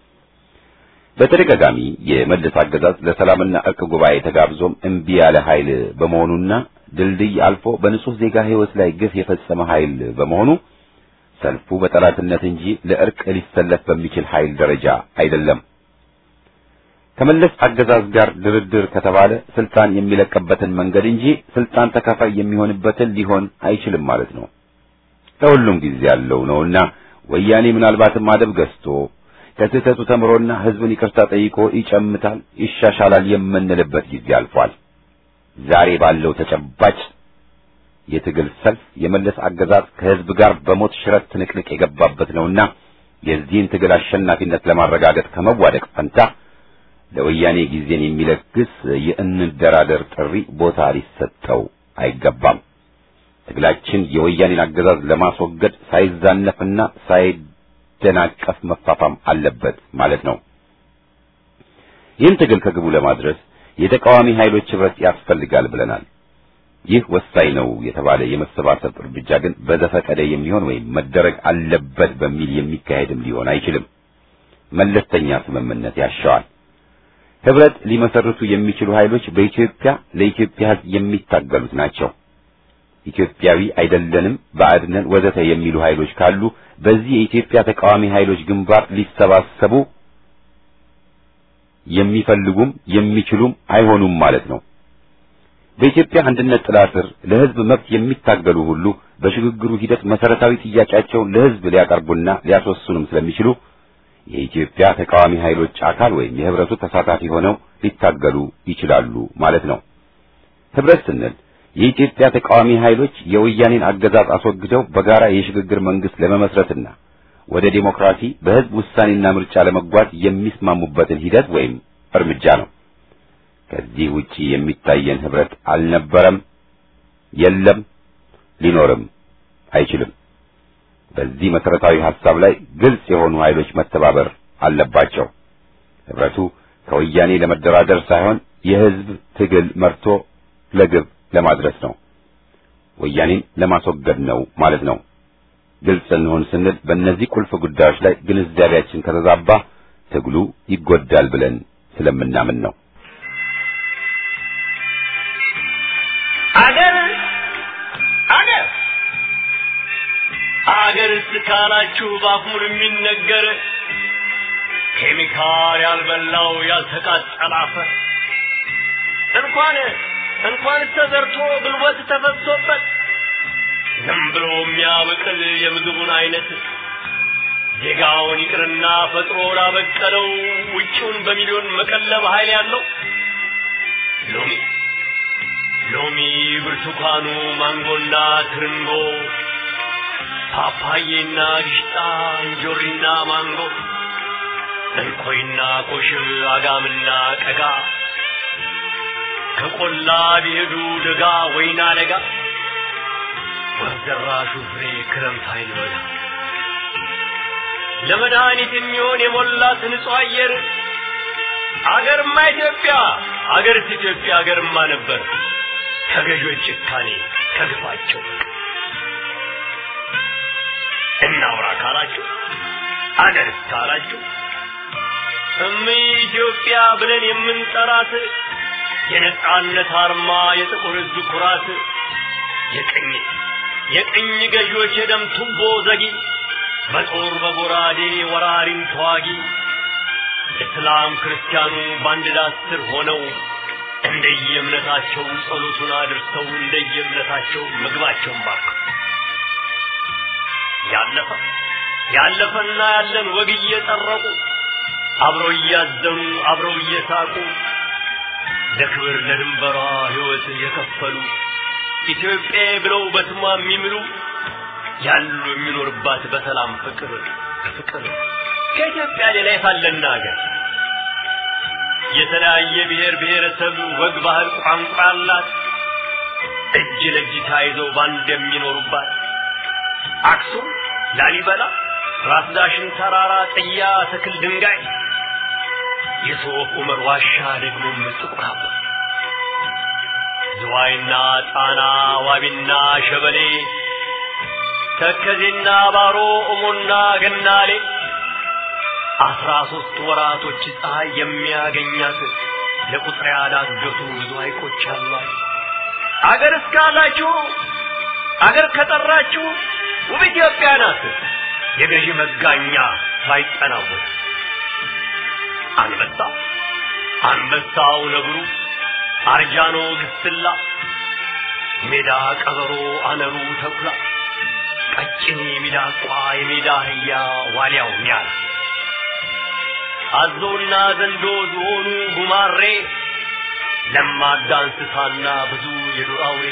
በተደጋጋሚ የመለስ አገዛዝ ለሰላምና እርቅ ጉባኤ ተጋብዞም እምቢ ያለ ኃይል በመሆኑና ድልድይ አልፎ በንጹህ ዜጋ ህይወት ላይ ግፍ የፈጸመ ኃይል በመሆኑ ሰልፉ በጠላትነት እንጂ ለእርቅ ሊሰለፍ በሚችል ኃይል ደረጃ አይደለም። ከመለስ አገዛዝ ጋር ድርድር ከተባለ ስልጣን የሚለቅበትን መንገድ እንጂ ስልጣን ተካፋይ የሚሆንበትን ሊሆን አይችልም ማለት ነው። ለሁሉም ጊዜ ያለው ነውና ወያኔ ምናልባትም አደብ ገዝቶ ከስህተቱ ተምሮና ህዝብን ይቅርታ ጠይቆ ይጨምታል፣ ይሻሻላል የምንልበት ጊዜ አልፏል። ዛሬ ባለው ተጨባጭ የትግል ሰልፍ የመለስ አገዛዝ ከህዝብ ጋር በሞት ሽረት ትንቅንቅ የገባበት ነውና የዚህን ትግል አሸናፊነት ለማረጋገጥ ከመዋደቅ ፈንታ ለወያኔ ጊዜን የሚለግስ የእንደራደር ጥሪ ቦታ ሊሰጠው አይገባም። ትግላችን የወያኔን አገዛዝ ለማስወገድ ሳይዛነፍና ሳይደናቀፍ መፋፋም አለበት ማለት ነው። ይህን ትግል ከግቡ ለማድረስ የተቃዋሚ ኃይሎች ህብረት ያስፈልጋል ብለናል። ይህ ወሳኝ ነው የተባለ የመሰባሰብ እርምጃ ግን በዘፈቀደ የሚሆን ወይም መደረግ አለበት በሚል የሚካሄድም ሊሆን አይችልም። መለስተኛ ስምምነት ያሻዋል። ህብረት ሊመሰርቱ የሚችሉ ኃይሎች በኢትዮጵያ ለኢትዮጵያ ህዝብ የሚታገሉት ናቸው። ኢትዮጵያዊ አይደለንም፣ ባዕድነን ወዘተ የሚሉ ኃይሎች ካሉ በዚህ የኢትዮጵያ ተቃዋሚ ኃይሎች ግንባር ሊሰባሰቡ የሚፈልጉም የሚችሉም አይሆኑም ማለት ነው። በኢትዮጵያ አንድነት ጥላ ስር ለህዝብ መብት የሚታገሉ ሁሉ በሽግግሩ ሂደት መሰረታዊ ጥያቄያቸውን ለህዝብ ሊያቀርቡና ሊያስወስኑም ስለሚችሉ የኢትዮጵያ ተቃዋሚ ኃይሎች አካል ወይም የህብረቱ ተሳታፊ ሆነው ሊታገሉ ይችላሉ ማለት ነው። ህብረት ስንል የኢትዮጵያ ተቃዋሚ ኃይሎች የወያኔን አገዛዝ አስወግደው በጋራ የሽግግር መንግስት ለመመስረትና ወደ ዴሞክራሲ በህዝብ ውሳኔና ምርጫ ለመጓዝ የሚስማሙበትን ሂደት ወይም እርምጃ ነው። ከዚህ ውጪ የሚታየን ህብረት አልነበረም፣ የለም፣ ሊኖርም አይችልም። በዚህ መሰረታዊ ሐሳብ ላይ ግልጽ የሆኑ ኃይሎች መተባበር አለባቸው። ህብረቱ ከወያኔ ለመደራደር ሳይሆን የህዝብ ትግል መርቶ ለግብ ለማድረስ ነው። ወያኔን ለማስወገድ ነው ማለት ነው። ግልጽ እንሆን ስንል በእነዚህ ቁልፍ ጉዳዮች ላይ ግንዛቤያችን ከተዛባ ትግሉ ይጎዳል ብለን ስለምናምን ነው። አገር አገር አገር እስካላችሁ ባፉን የሚነገር ኬሚካል ያልበላው ያልተቃጠለ አፈር እንኳን እንኳን ተዘርቶ ጉልበት ተፈሶበት ዝም ብሎ የሚያበቅል የምግቡን አይነት ዜጋውን ይቅርና ፈጥሮ ላበቀለው ውጪውን በሚሊዮን መቀለብ ኃይል ያለው ሎሚ ሎሚ፣ ብርቱካኑ፣ ማንጎና ትርንጎ፣ ፓፓዬና ግሽጣ፣ እንጆሪና ማንጎ፣ እንኮይና ኮሽብ፣ አጋምና ቀጋ፣ ከቆላ ቢሄዱ ደጋ ወይና ደጋ ወዘራሹ ፍሬ ክረምት አይልበላ ለመድኃኒት የሚሆን የሞላት ንጹሕ አየር አገርማ ኢትዮጵያ አገርስ ኢትዮጵያ አገርማ ነበር ከገዦች ጭካኔ ከግፋቸው እናውራ ካላችሁ አገርስ ካላችሁ እም ኢትዮጵያ ብለን የምንጠራት የነጻነት አርማ የጥቁር ሕዝብ ኩራት የቅኝ የቅኝ ገዢዎች የደም ቱቦ ዘጊ በጦር በጎራዴ ወራሪን ተዋጊ እስላም ክርስቲያኑ በአንድ ዳስ ስር ሆነው እንደየእምነታቸው ጸሎቱን አድርሰው እንደየእምነታቸው ምግባቸውን ባርከው ያለፈ ያለፈና ያለን ወግ እየጠረቁ አብረው እያዘኑ አብረው እየሳቁ ለክብር ለድንበሯ ሕይወት የከፈሉ ኢትዮጵያ ብለው በስሟ የሚምሉ ያሉ የሚኖርባት በሰላም ፍቅር ፍቅር ከኢትዮጵያ ሌላ የታለና ሀገር የተለያየ ብሔር ብሔረሰብ ወግ፣ ባህል፣ ቋንቋ አላት። እጅ ለእጅ ተያይዘው ባንድ የሚኖሩባት አክሱም፣ ላሊበላ፣ ራስ ዳሽን ተራራ፣ ጥያ፣ ትክል፣ ድንጋይ የሶፍ ዑመር ዋሻ ደግሞም ጥቁር አባ ዝዋይና ጣና ዋቢና ሸበሌ ተከዜና ባሮ ኦሞና ገናሌ አስራ ሶስት ወራቶች ፀሐይ የሚያገኛት ለቁጥር ያዳገቱ ብዙ ሐይቆች አሏት። አገር እስካላችሁ አገር ከጠራችሁ ውብ ኢትዮጵያ ናት። የገዢ መጋኛ ባይጠናወት አንበሳ አንበሳው ነብሩ አርጃኖ ግስላ ሜዳ ቀበሮ አነሩ ተኩላ ቀጭኔ ሚዳቋ የሜዳ አህያ ዋልያው ኒያላ አዞና ዘንዶ ዝሆኑ ጉማሬ ለማዳ እንስሳና ብዙ የዱር አውሬ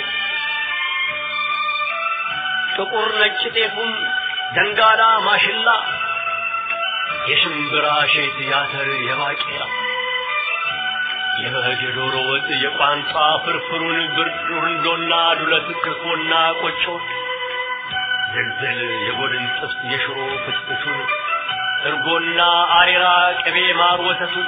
ጥቁር ነጭ ጤፉም ደንጋላ ማሽላ የሽምብራ ሼት ያተር የባቄላ የበግ የዶሮ ወጥ የቋንጣ ፍርፍሩን ብርንዶና ዱለት ክርፎና ቆጮ ዝልዝል የጎድን ጥብስ የሽሮ ፍትፍቱን እርጎና አሬራ ቅቤ ማር ወተቱን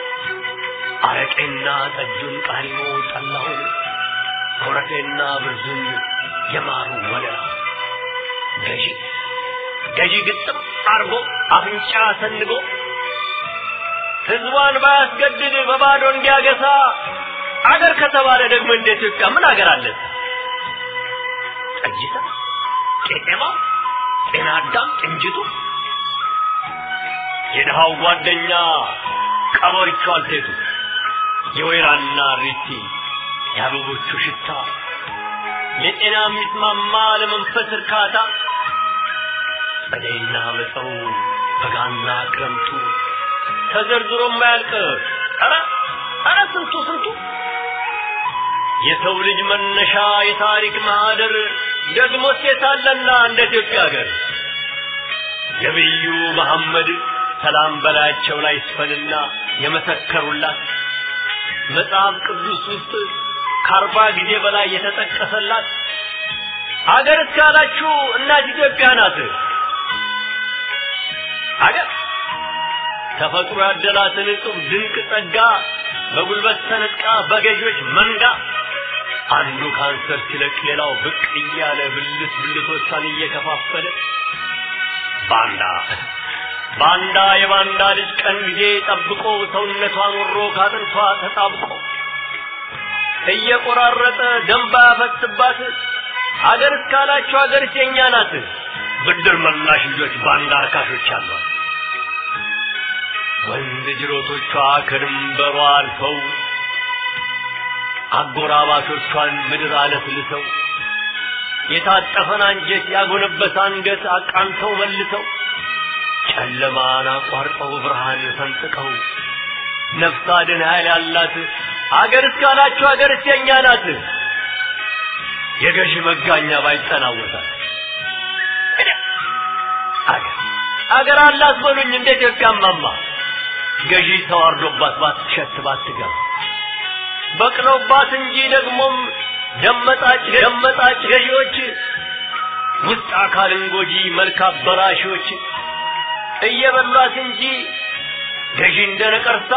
አረቄና ጠጁን ቃሪሞ ጠላሁን ኮረፌና ብርዙን የማሩ ወለላ ገዢ ገዢ ግጥም አርጎ አፍንጫ ሰንጎ ህዝቧን ባያስገድድ በባዶ እንዲያገሳ አገር ከተባለ ደግሞ እንደ ኢትዮጵያ ምን አገር አለ? ጠጅታ፣ ቄጤማ፣ ጤና አዳም፣ ቅንጅቱ የድሃው ጓደኛ ቀበሪቹ አልቴቱ የወይራና ሪቲ የአበቦቹ ሽታ ለጤና የሚስማማ ለመንፈስ እርካታ ጸደይና መጸው በጋና ክረምቱ ተዘርዝሮ የማያልቅ ኧረ ኧረ ስንቱ ስንቱ የሰው ልጅ መነሻ የታሪክ ማህደር ደግሞ ሴታለና እንደ ኢትዮጵያ ሀገር ነቢዩ መሐመድ ሰላም በላያቸው ላይ ይስፈንና የመሰከሩላት መጽሐፍ ቅዱስ ውስጥ ከአርባ ጊዜ በላይ የተጠቀሰላት አገር እስካላችሁ እናት ኢትዮጵያ ናት። አገር ተፈጥሮ ያደላትን እጹብ ድንቅ ጸጋ በጉልበት ተነጥቃ በገዢዎች መንጋ አንዱ ካንሰር ሲለቅ ሌላው ብቅ እያለ ብልት ብልቶቿን እየከፋፈለ ባንዳ ባንዳ የባንዳ ልጅ ቀን ጊዜ ጠብቆ ሰውነቷን ወሮ ካጥንቷ ተጣብቆ እየቆራረጠ ደንባ ያፈስባት አገር እስካላችሁ አገር የኛ ናት። ብድር መላሽ ልጆች ባንዳ አርካሾች አሏት። ወንድ ጅሮቶቿ ከድንበሯ አልፈው አጎራባቾቿን ምድር አለስልሰው የታጠፈን አንጀት ያጎነበሰ አንገት አቃንተው መልሰው ጨለማን አቋርጠው ብርሃን ፈንጥቀው ነፍስ አድን ኃይል ያላት አገር እስካላችሁ አገር የኛ ናት። የገዢ መጋኛ ባይጠናወታል አገር አገር አላት በሉኝ እንደ ኢትዮጵያ ማማ ገዢ ተዋርዶባት ባትሸት ባትገባ በቅለውባት እንጂ ደግሞም ደመጣጭ ደመጣጭ ገዢዎች ውስጥ አካልን ጎጂ መልክ አበላሾች እየበሏት እንጂ ገዢ እንደ ነቀርሳ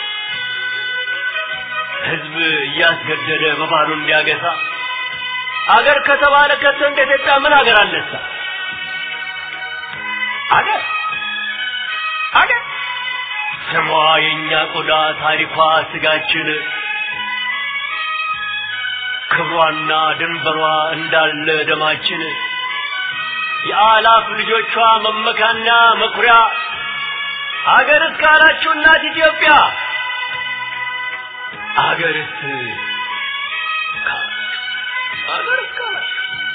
ህዝብ እያስገደደ በባዶ እንዲያገሳ አገር ከተባለ ከቶ እንደ ኢትዮጵያ ምን አገር አለሳ አገር አገር ስሟ የእኛ ቆዳ ታሪኳ ስጋችን ክብሯና ድንበሯ እንዳለ ደማችን የአላፍ ልጆቿ መመካና መኩሪያ አገር እስካላችሁ እናት ኢትዮጵያ አገርስ አገር እስካላችሁ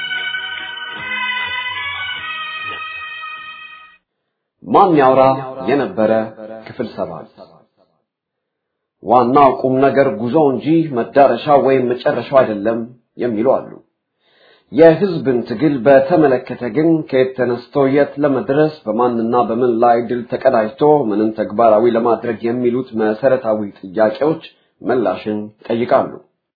ማን ያውራ የነበረ ክፍል ሰባት ዋናው ቁም ነገር ጉዞ እንጂ መዳረሻው ወይም መጨረሻው አይደለም የሚሉ አሉ። የህዝብን ትግል በተመለከተ ግን ከየት ተነስቶ የት ለመድረስ በማንና በምን ላይ ድል ተቀዳጅቶ ምንን ተግባራዊ ለማድረግ የሚሉት መሰረታዊ ጥያቄዎች ምላሽን ይጠይቃሉ።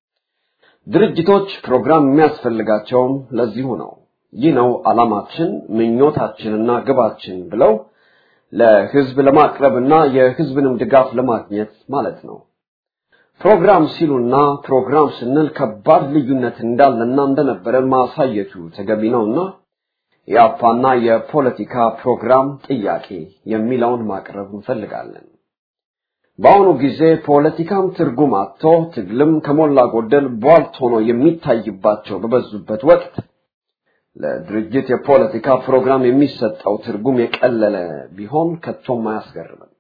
ድርጅቶች ፕሮግራም የሚያስፈልጋቸውም ለዚሁ ነው። ይህ ነው ዓላማችን፣ ምኞታችንና ግባችን ብለው ለህዝብ ለማቅረብና የህዝብንም ድጋፍ ለማግኘት ማለት ነው። ፕሮግራም ሲሉና ፕሮግራም ስንል ከባድ ልዩነት እንዳለና እንደነበረ ማሳየቱ ተገቢ ነውና የአፓና የፖለቲካ ፕሮግራም ጥያቄ የሚለውን ማቅረብ እንፈልጋለን። በአሁኑ ጊዜ ፖለቲካም ትርጉም አጥቶ ትግልም ከሞላ ጎደል ቧልት ሆኖ የሚታይባቸው በበዙበት ወቅት ለድርጅት የፖለቲካ ፕሮግራም የሚሰጠው ትርጉም የቀለለ ቢሆን ከቶም አያስገርምም።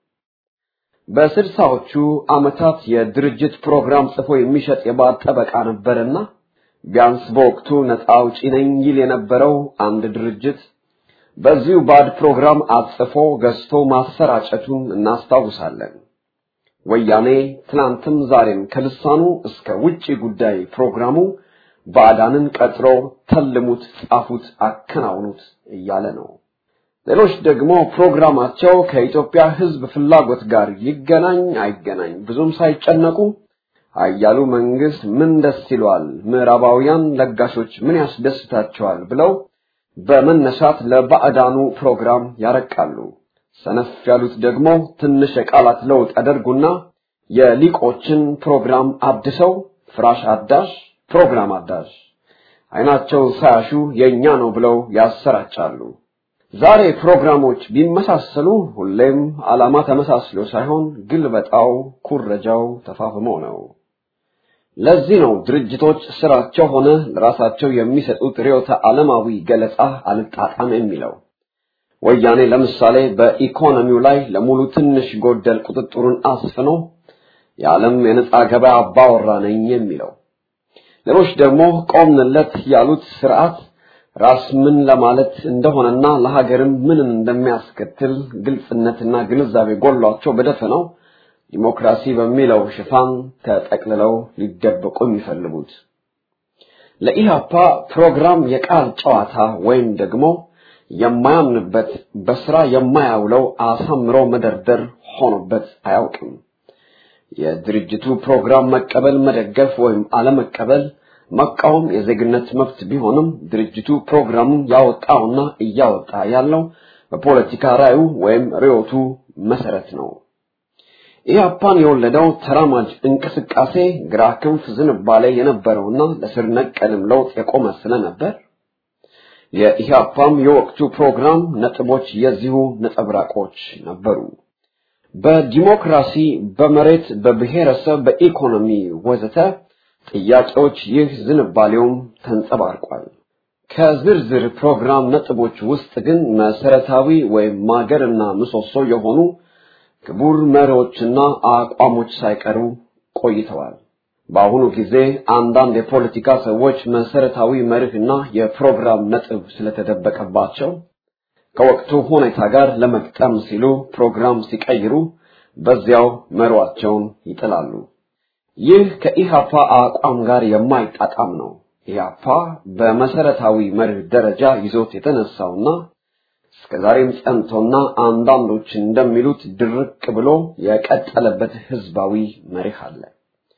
በስልሳዎቹ ዓመታት የድርጅት ፕሮግራም ጽፎ የሚሸጥ የባዕድ ጠበቃ ነበርና ቢያንስ በወቅቱ ነፃ አውጪ ነኝ ይል የነበረው አንድ ድርጅት በዚሁ ባዕድ ፕሮግራም አጽፎ ገዝቶ ማሰራጨቱን እናስታውሳለን። ወያኔ ትናንትም ዛሬም ከልሳኑ እስከ ውጪ ጉዳይ ፕሮግራሙ ባዕዳንን ቀጥሮ ተልሙት፣ ጻፉት፣ አከናውኑት እያለ ነው። ሌሎች ደግሞ ፕሮግራማቸው ከኢትዮጵያ ሕዝብ ፍላጎት ጋር ይገናኝ አይገናኝ ብዙም ሳይጨነቁ አያሉ መንግስት ምን ደስ ይለዋል፣ ምዕራባውያን ለጋሾች ምን ያስደስታቸዋል ብለው በመነሳት ለባዕዳኑ ፕሮግራም ያረቃሉ። ሰነፍ ያሉት ደግሞ ትንሽ የቃላት ለውጥ ያደርጉና የሊቆችን ፕሮግራም አድሰው ፍራሽ አዳሽ ፕሮግራም አዳሽ አይናቸውን ሳያሹ የኛ ነው ብለው ያሰራጫሉ። ዛሬ ፕሮግራሞች ቢመሳሰሉ ሁሌም ዓላማ ተመሳስሎ ሳይሆን ግልበጣው፣ ኩረጃው ተፋፍሞ ነው። ለዚህ ነው ድርጅቶች ስራቸው ሆነ ለራሳቸው የሚሰጡት ርዕዮተ ዓለማዊ ገለጻ አልጣጣም የሚለው። ወያኔ ለምሳሌ በኢኮኖሚው ላይ ለሙሉ ትንሽ ጎደል ቁጥጥሩን አስፍኖ የዓለም የነጻ ገበያ አባወራ ነኝ የሚለው ሌሎች ደግሞ ቆምንለት ያሉት ስርዓት ራስ ምን ለማለት እንደሆነና ለሀገርም ምን እንደሚያስከትል ግልጽነትና ግንዛቤ ጎሏቸው በደፈናው ዲሞክራሲ በሚለው ሽፋን ተጠቅልለው ሊደበቁ የሚፈልጉት ለኢህአፓ ፕሮግራም የቃል ጨዋታ ወይም ደግሞ የማያምንበት በስራ የማያውለው አሳምሮ መደርደር ሆኖበት አያውቅም። የድርጅቱ ፕሮግራም መቀበል፣ መደገፍ ወይም አለመቀበል መቃወም የዜግነት መብት ቢሆንም ድርጅቱ ፕሮግራሙን ያወጣውና እያወጣ ያለው በፖለቲካ ራዩ ወይም ርዕዮቱ መሰረት ነው። ኢህአፓን የወለደው ተራማጅ እንቅስቃሴ ግራ ክንፍ ዝንባሌ የነበረውና ለስር ነቀልም ለውጥ የቆመ ስለነበር የኢህአፓም የወቅቱ ፕሮግራም ነጥቦች የዚሁ ነጸብራቆች ነበሩ። በዲሞክራሲ፣ በመሬት፣ በብሔረሰብ፣ በኢኮኖሚ ወዘተ ጥያቄዎች ይህ ዝንባሌውም ተንጸባርቋል። ከዝርዝር ፕሮግራም ነጥቦች ውስጥ ግን መሰረታዊ ወይም ማገርና ምሰሶ የሆኑ ክቡር መሪዎችና አቋሞች ሳይቀሩ ቆይተዋል። በአሁኑ ጊዜ አንዳንድ የፖለቲካ ሰዎች መሰረታዊ መርህና የፕሮግራም ነጥብ ስለተደበቀባቸው ከወቅቱ ሁኔታ ጋር ለመግጠም ሲሉ ፕሮግራም ሲቀይሩ በዚያው መሯቸውን ይጥላሉ። ይህ ከኢሃፓ አቋም ጋር የማይጣጣም ነው። ኢሃፓ በመሰረታዊ መርህ ደረጃ ይዞት የተነሳውና እስከዛሬም ጸንቶና አንዳንዶች እንደሚሉት ድርቅ ብሎ የቀጠለበት ህዝባዊ መርህ አለ።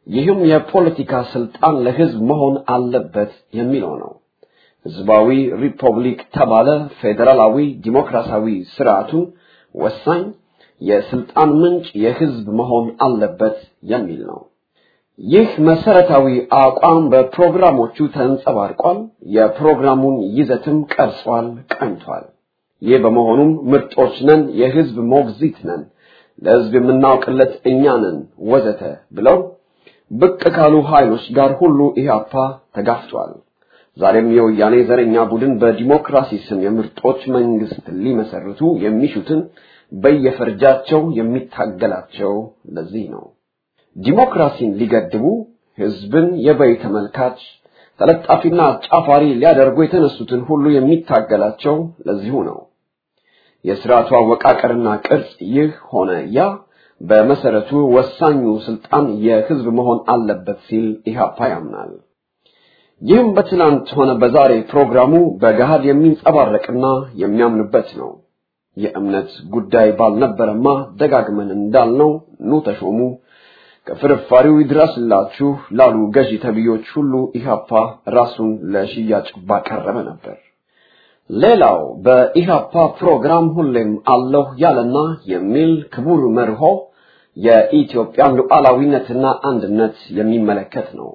ይህም የፖለቲካ ስልጣን ለህዝብ መሆን አለበት የሚለው ነው። ህዝባዊ ሪፐብሊክ ተባለ ፌዴራላዊ ዲሞክራሲያዊ ስርዓቱን ወሳኝ የስልጣን ምንጭ የህዝብ መሆን አለበት የሚል ነው። ይህ መሰረታዊ አቋም በፕሮግራሞቹ ተንጸባርቋል። የፕሮግራሙን ይዘትም ቀርጿል፣ ቀኝቷል። ይህ በመሆኑም ምርጦች ነን፣ የህዝብ ሞግዚት ነን፣ ለህዝብ የምናውቅለት እኛ ነን ወዘተ ብለው ብቅ ካሉ ኃይሎች ጋር ሁሉ ኢህአፓ ተጋፍቷል። ዛሬም የወያኔ ዘረኛ ቡድን በዲሞክራሲ ስም የምርጦች መንግስት ሊመሰርቱ የሚሹትን በየፈርጃቸው የሚታገላቸው ለዚህ ነው። ዲሞክራሲን ሊገድቡ ህዝብን የበይ ተመልካች ተለጣፊና አጫፋሪ ሊያደርጉ የተነሱትን ሁሉ የሚታገላቸው ለዚሁ ነው። የስርዓቱ አወቃቀርና ቅርጽ ይህ ሆነ ያ በመሰረቱ ወሳኙ ስልጣን የህዝብ መሆን አለበት ሲል ኢህአፓ ያምናል። ይህም በትናንት ሆነ በዛሬ ፕሮግራሙ በገሃድ የሚንጸባረቅና የሚያምንበት ነው። የእምነት ጉዳይ ባልነበረማ ደጋግመን እንዳልነው ኑ ተሾሙ ከፍርፋሪው ይድረስላችሁ ላሉ ገዢ ተብዮች ሁሉ ኢህአፓ ራሱን ለሽያጭ ባቀረበ ነበር። ሌላው በኢህአፓ ፕሮግራም ሁሌም አለሁ ያለና የሚል ክቡር መርሆ የኢትዮጵያን ሉዓላዊነትና አንድነት የሚመለከት ነው።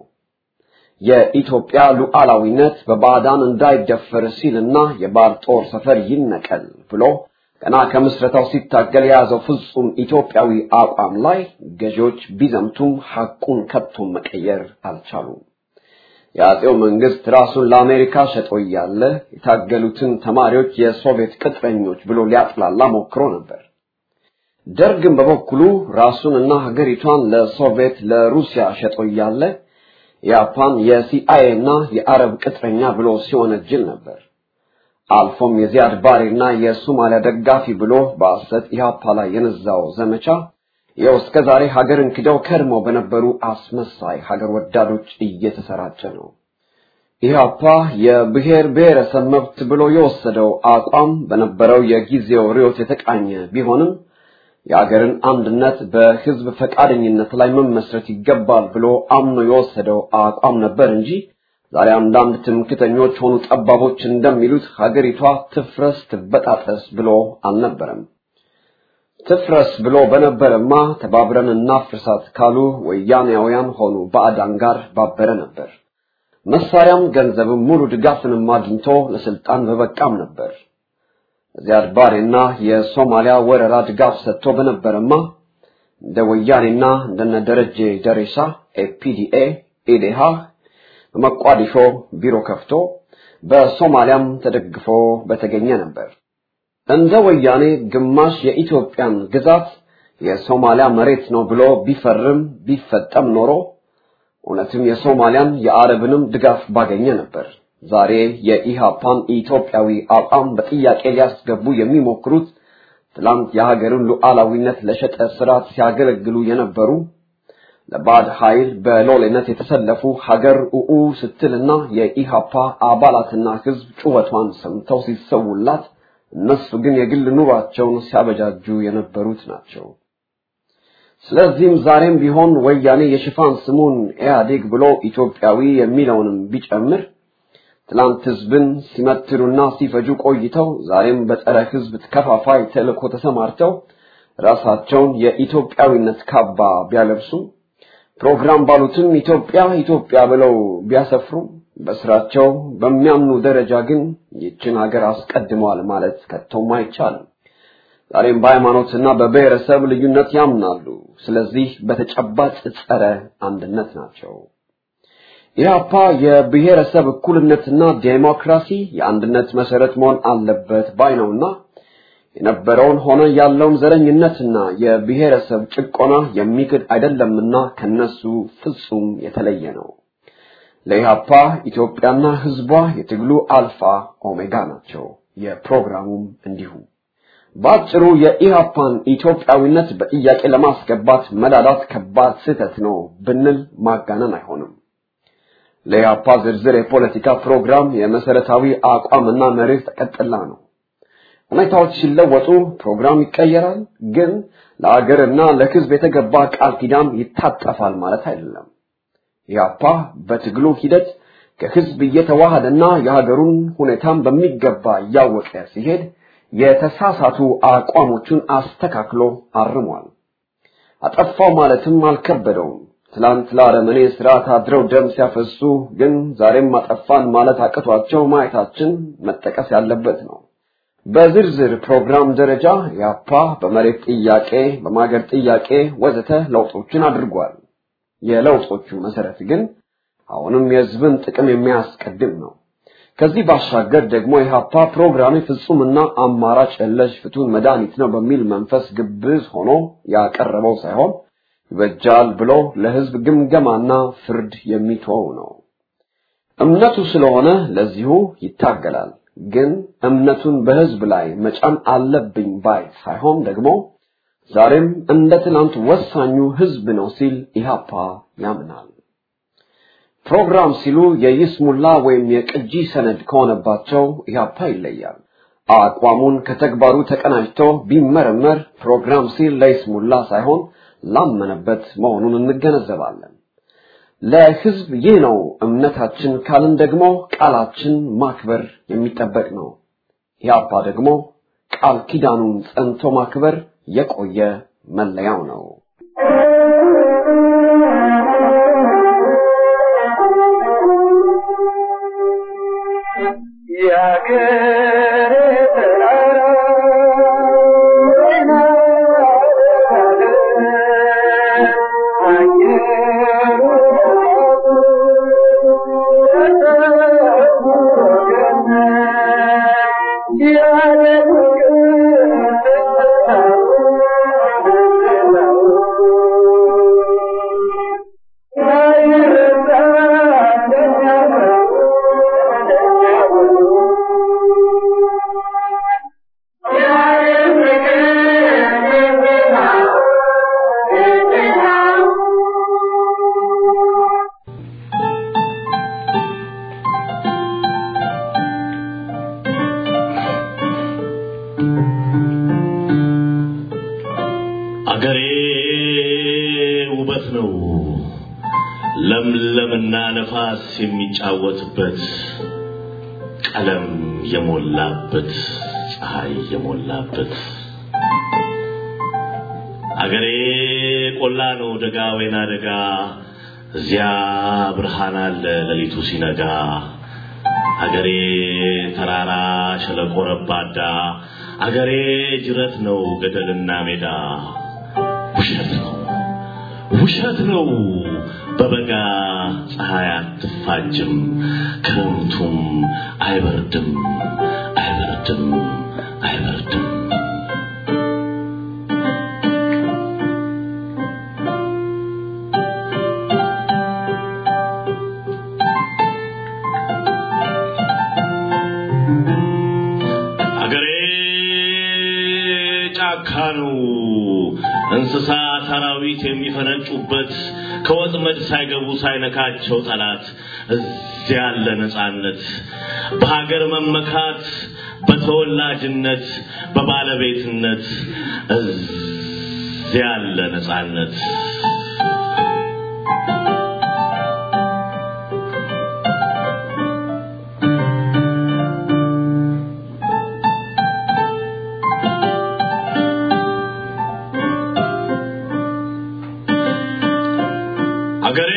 የኢትዮጵያ ሉዓላዊነት በባዕዳን እንዳይደፈር ሲልና የባዕድ ጦር ሰፈር ይነቀል ብሎ ገና ከምስረታው ሲታገል የያዘው ፍጹም ኢትዮጵያዊ አቋም ላይ ገዢዎች ቢዘምቱም ሐቁን ከቶም መቀየር አልቻሉም። የአጼው መንግስት ራሱን ለአሜሪካ ሸጦ እያለ የታገሉትን ተማሪዎች የሶቪየት ቅጥረኞች ብሎ ሊያጥላላ ሞክሮ ነበር። ደርግም በበኩሉ ራሱንና ሀገሪቷን ለሶቪየት ለሩሲያ ሸጦ እያለ ያፓን የሲአይኤ እና የአረብ ቅጥረኛ ብሎ ሲወነጅል ነበር። አልፎም የዚያድ ባሬና የሶማሊያ ደጋፊ ብሎ በሐሰት ኢህአፓ ላይ የነዛው ዘመቻ ይኸው እስከ ዛሬ ሀገርን ክደው ከድመው በነበሩ አስመሳይ ሀገር ወዳዶች እየተሰራጨ ነው። ኢህአፓ የብሔር ብሔረሰብ መብት ብሎ የወሰደው አቋም በነበረው የጊዜው ርዕዮት የተቃኘ ቢሆንም የሀገርን አንድነት በህዝብ ፈቃደኝነት ላይ መመስረት ይገባል ብሎ አምኖ የወሰደው አቋም ነበር እንጂ ዛሬ አንዳንድ ትምክተኞች ሆኑ ጠባቦች እንደሚሉት ሀገሪቷ ትፍረስ ትበጣጠስ ብሎ አልነበረም። ትፍረስ ብሎ በነበረማ ተባብረን እናፍርሳት ካሉ ወያኔያውያን ሆኑ ባዕዳን ጋር ባበረ ነበር። መሳሪያም ገንዘብም ሙሉ ድጋፍንም አግኝቶ ለስልጣን በበቃም ነበር። ዚያድ ባሬና የሶማሊያ ወረራ ድጋፍ ሰጥቶ በነበረማ እንደ ወያኔና እንደነ ደረጀ ደሬሳ ኤፒዲኤ ኢዴሃ በመቋዲሾ ቢሮ ከፍቶ በሶማሊያም ተደግፎ በተገኘ ነበር። እንደ ወያኔ ግማሽ የኢትዮጵያን ግዛት የሶማሊያ መሬት ነው ብሎ ቢፈርም ቢፈጠም ኖሮ እውነትም የሶማሊያን የአረብንም ድጋፍ ባገኘ ነበር። ዛሬ የኢሃፓን ኢትዮጵያዊ አቋም በጥያቄ ሊያስገቡ የሚሞክሩት ትላንት የሀገርን ሉዓላዊነት ለሸጠ ስርዓት ሲያገለግሉ የነበሩ ለባዕድ ኃይል በሎሌነት የተሰለፉ ሀገር ኡኡ ስትልና የኢሃፓ አባላትና ህዝብ ጩኸቷን ሰምተው ሲሰውላት እነሱ ግን የግል ኑሯቸውን ሲያበጃጁ የነበሩት ናቸው። ስለዚህም ዛሬም ቢሆን ወያኔ የሽፋን ስሙን ኢህአዴግ ብሎ ኢትዮጵያዊ የሚለውንም ቢጨምር ትላንት ህዝብን ሲመትሉና ሲፈጁ ቆይተው ዛሬም በጸረ ህዝብ ከፋፋይ ተልእኮ ተሰማርተው ራሳቸውን የኢትዮጵያዊነት ካባ ቢያለብሱ ፕሮግራም ባሉትም ኢትዮጵያ ኢትዮጵያ ብለው ቢያሰፍሩ በስራቸው በሚያምኑ ደረጃ ግን ይችን ሀገር አስቀድመዋል ማለት ከቶም አይቻልም። ዛሬም በሃይማኖትና በብሔረሰብ ልዩነት ያምናሉ። ስለዚህ በተጨባጭ ጸረ አንድነት ናቸው። ኢህአፓ የብሔረሰብ እኩልነትና ዴሞክራሲ የአንድነት መሰረት መሆን አለበት ባይ ነውና የነበረውን ሆነ ያለውን ዘረኝነትና የብሔረሰብ ጭቆና የሚክድ አይደለምና ከነሱ ፍጹም የተለየ ነው። ለኢህአፓ ኢትዮጵያና ህዝቧ የትግሉ አልፋ ኦሜጋ ናቸው። የፕሮግራሙም እንዲሁ። በአጭሩ የኢህአፓን ኢትዮጵያዊነት በጥያቄ ለማስገባት መዳዳት ከባድ ስህተት ነው ብንል ማጋነን አይሆንም። ለኢህአፓ ዝርዝር የፖለቲካ ፕሮግራም የመሰረታዊ አቋምና መርህ ተቀጥላ ነው። ሁኔታዎች ሲለወጡ ፕሮግራም ይቀየራል፣ ግን ለአገርና ለህዝብ የተገባ ቃል ኪዳን ይታጠፋል ማለት አይደለም። ኢህአፓ በትግሉ ሂደት ከህዝብ እየተዋሃደና የሀገሩን ሁኔታን በሚገባ እያወቀ ሲሄድ የተሳሳቱ አቋሞቹን አስተካክሎ አርሟል። አጠፋው ማለትም አልከበደውም። ትላንት ለአረመኔ ስርዓት አድረው ደም ሲያፈሱ ግን ዛሬም አጠፋን ማለት አቅቷቸው ማየታችን መጠቀስ ያለበት ነው። በዝርዝር ፕሮግራም ደረጃ ያፓ በመሬት ጥያቄ፣ በማገር ጥያቄ ወዘተ ለውጦችን አድርጓል። የለውጦቹ መሰረት ግን አሁንም የህዝብን ጥቅም የሚያስቀድም ነው። ከዚህ ባሻገር ደግሞ የሀፓ ፕሮግራም ፍጹምና አማራጭ የለሽ ፍቱን መድኃኒት ነው በሚል መንፈስ ግብዝ ሆኖ ያቀረበው ሳይሆን ይበጃል ብሎ ለህዝብ ግምገማና ፍርድ የሚተወው ነው። እምነቱ ስለሆነ ለዚሁ ይታገላል። ግን እምነቱን በህዝብ ላይ መጫን አለብኝ ባይ ሳይሆን ደግሞ ዛሬም እንደ ትናንት ወሳኙ ህዝብ ነው ሲል ኢህአፓ ያምናል። ፕሮግራም ሲሉ የይስሙላ ወይም የቅጂ ሰነድ ከሆነባቸው ኢህአፓ ይለያል። አቋሙን ከተግባሩ ተቀናጅቶ ቢመረመር ፕሮግራም ሲል ለይስሙላ ሳይሆን ላመነበት መሆኑን እንገነዘባለን። ለህዝብ ይህ ነው እምነታችን ካልን ደግሞ ቃላችን ማክበር የሚጠበቅ ነው። ኢህአፓ ደግሞ ቃል ኪዳኑን ጸንቶ ማክበር የቆየ መለያው ነው። አገሬ ውበት ነው ለምለምና ነፋስ የሚጫወትበት ቀለም የሞላበት ፀሐይ የሞላበት አገሬ ቆላ ነው ደጋ ወይና ደጋ እዚያ ብርሃን አለ ሌሊቱ ሲነጋ አገሬ ተራራ ሸለቆ ረባዳ አገሬ ጅረት ነው ገደልና ሜዳ ውሸት ነው ውሸት ነው በበጋ ፀሐይ አትፋጅም ክረምቱም አይበርድም አይበርድም አይበርድም አገሬ ጫካ ነው እንስሳ ሰራዊት የሚፈነጩበት ከወጥመድ ሳይገቡ ሳይነካቸው ጠላት እዚያ ያለ ነፃነት በሀገር መመካት በተወላጅነት በባለቤትነት እዚያ ያለ ነፃነት አገሬ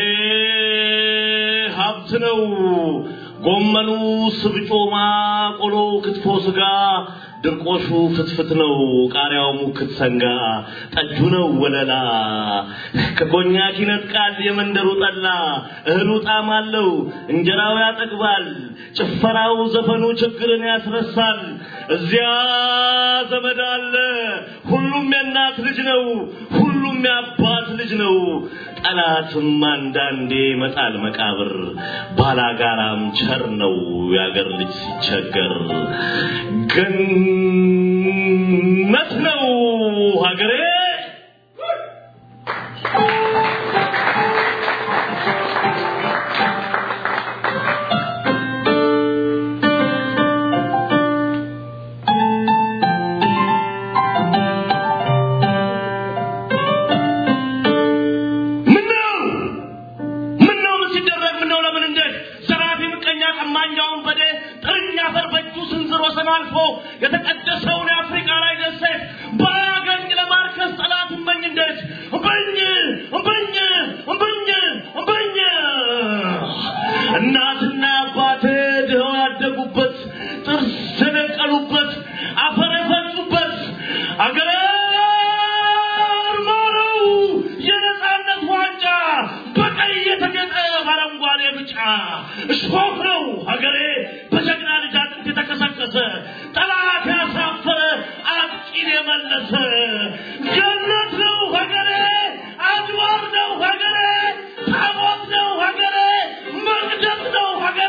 ሀብት ነው። ጎመኑ፣ ስብጮማ፣ ቆሎ፣ ክትፎ፣ ስጋ፣ ድርቆሹ ፍትፍት ነው። ቃሪያው ሙክት ሰንጋ፣ ጠጁ ነው ወለላ። ከኮኛክ ይነጥቃል የመንደሩ ጠላ። እህሉ ጣዕም አለው፣ እንጀራው ያጠግባል። ጭፈራው፣ ዘፈኑ ችግርን ያስረሳል። እዚያ ዘመድ አለ። ሁሉም የእናት ልጅ ነው። ሁሉም የአባት ልጅ ነው። ጠላትም አንዳንዴ መጣል መቃብር ባላጋራም ቸር ነው የአገር ልጅ ሲቸገር ገነት ነው ሀገሬ ምነው ምነው ወንበዴ ጥርኛ አፈር በእጁ ስንዝር ወሰን አልፎ የተቀደሰውን የአፍሪካ ላይ ደሴት ባያገኝ ለማርከስ ጠላት እመኝ እንዴት እምበኝ እምበኝ እምበኝ እምበኝ እናትና አባቴ ድኸው ያደጉበት ጥርስ የነቀሉበት አፈር የፈጩበት አገሬ ማረው የነፃነት ዋንጫ በቀይ የተጌጠ በአረንጓዴ ብጫ እሾህ ነው ሀገሬ በጀግና ልጅ አጥንት የተከሰከሰ ጠላት ያሳፈረ አጥቂን የመለሰ ገነት ነው ሀገሬ አድባር ነው ሀገሬ ታቦት ነው ሀገሬ መቅደስ ነው ሀገሬ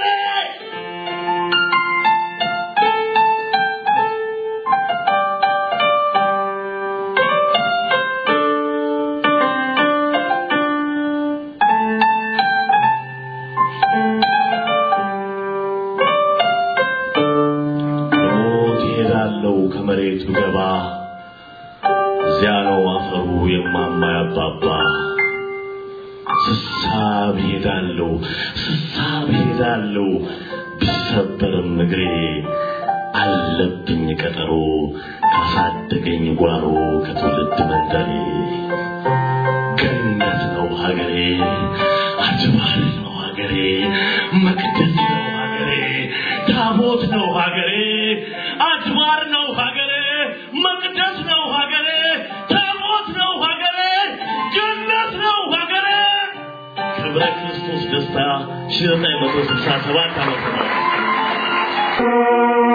ሞት ይሄዳለው ከመሬት ብገባ እዚያ ነው አፈሩ የማማ ያባባ ስሳብ ሄዳለው ስሳብ ሄዳለው ቢሰበርም እግሬ አለብኝ ቀጠሮ ካሳደገኝ ጓሮ ከትውልድ መንደሬ ገነት ነው ሀገሬ አድባር ነው ሀገሬ መቅደስ ነው ሀገሬ ታቦት ነው ሀገሬ አድባር ነው ሀገሬ መቅደስ ነው ሀገሬ ታቦት ነው ሀገሬ ገነት ነው ሀገሬ ክብረ ክርስቶስ ደስታ ሺህ ዘጠኝ መቶ ስልሳ ሰባት ዓመተ ምህረት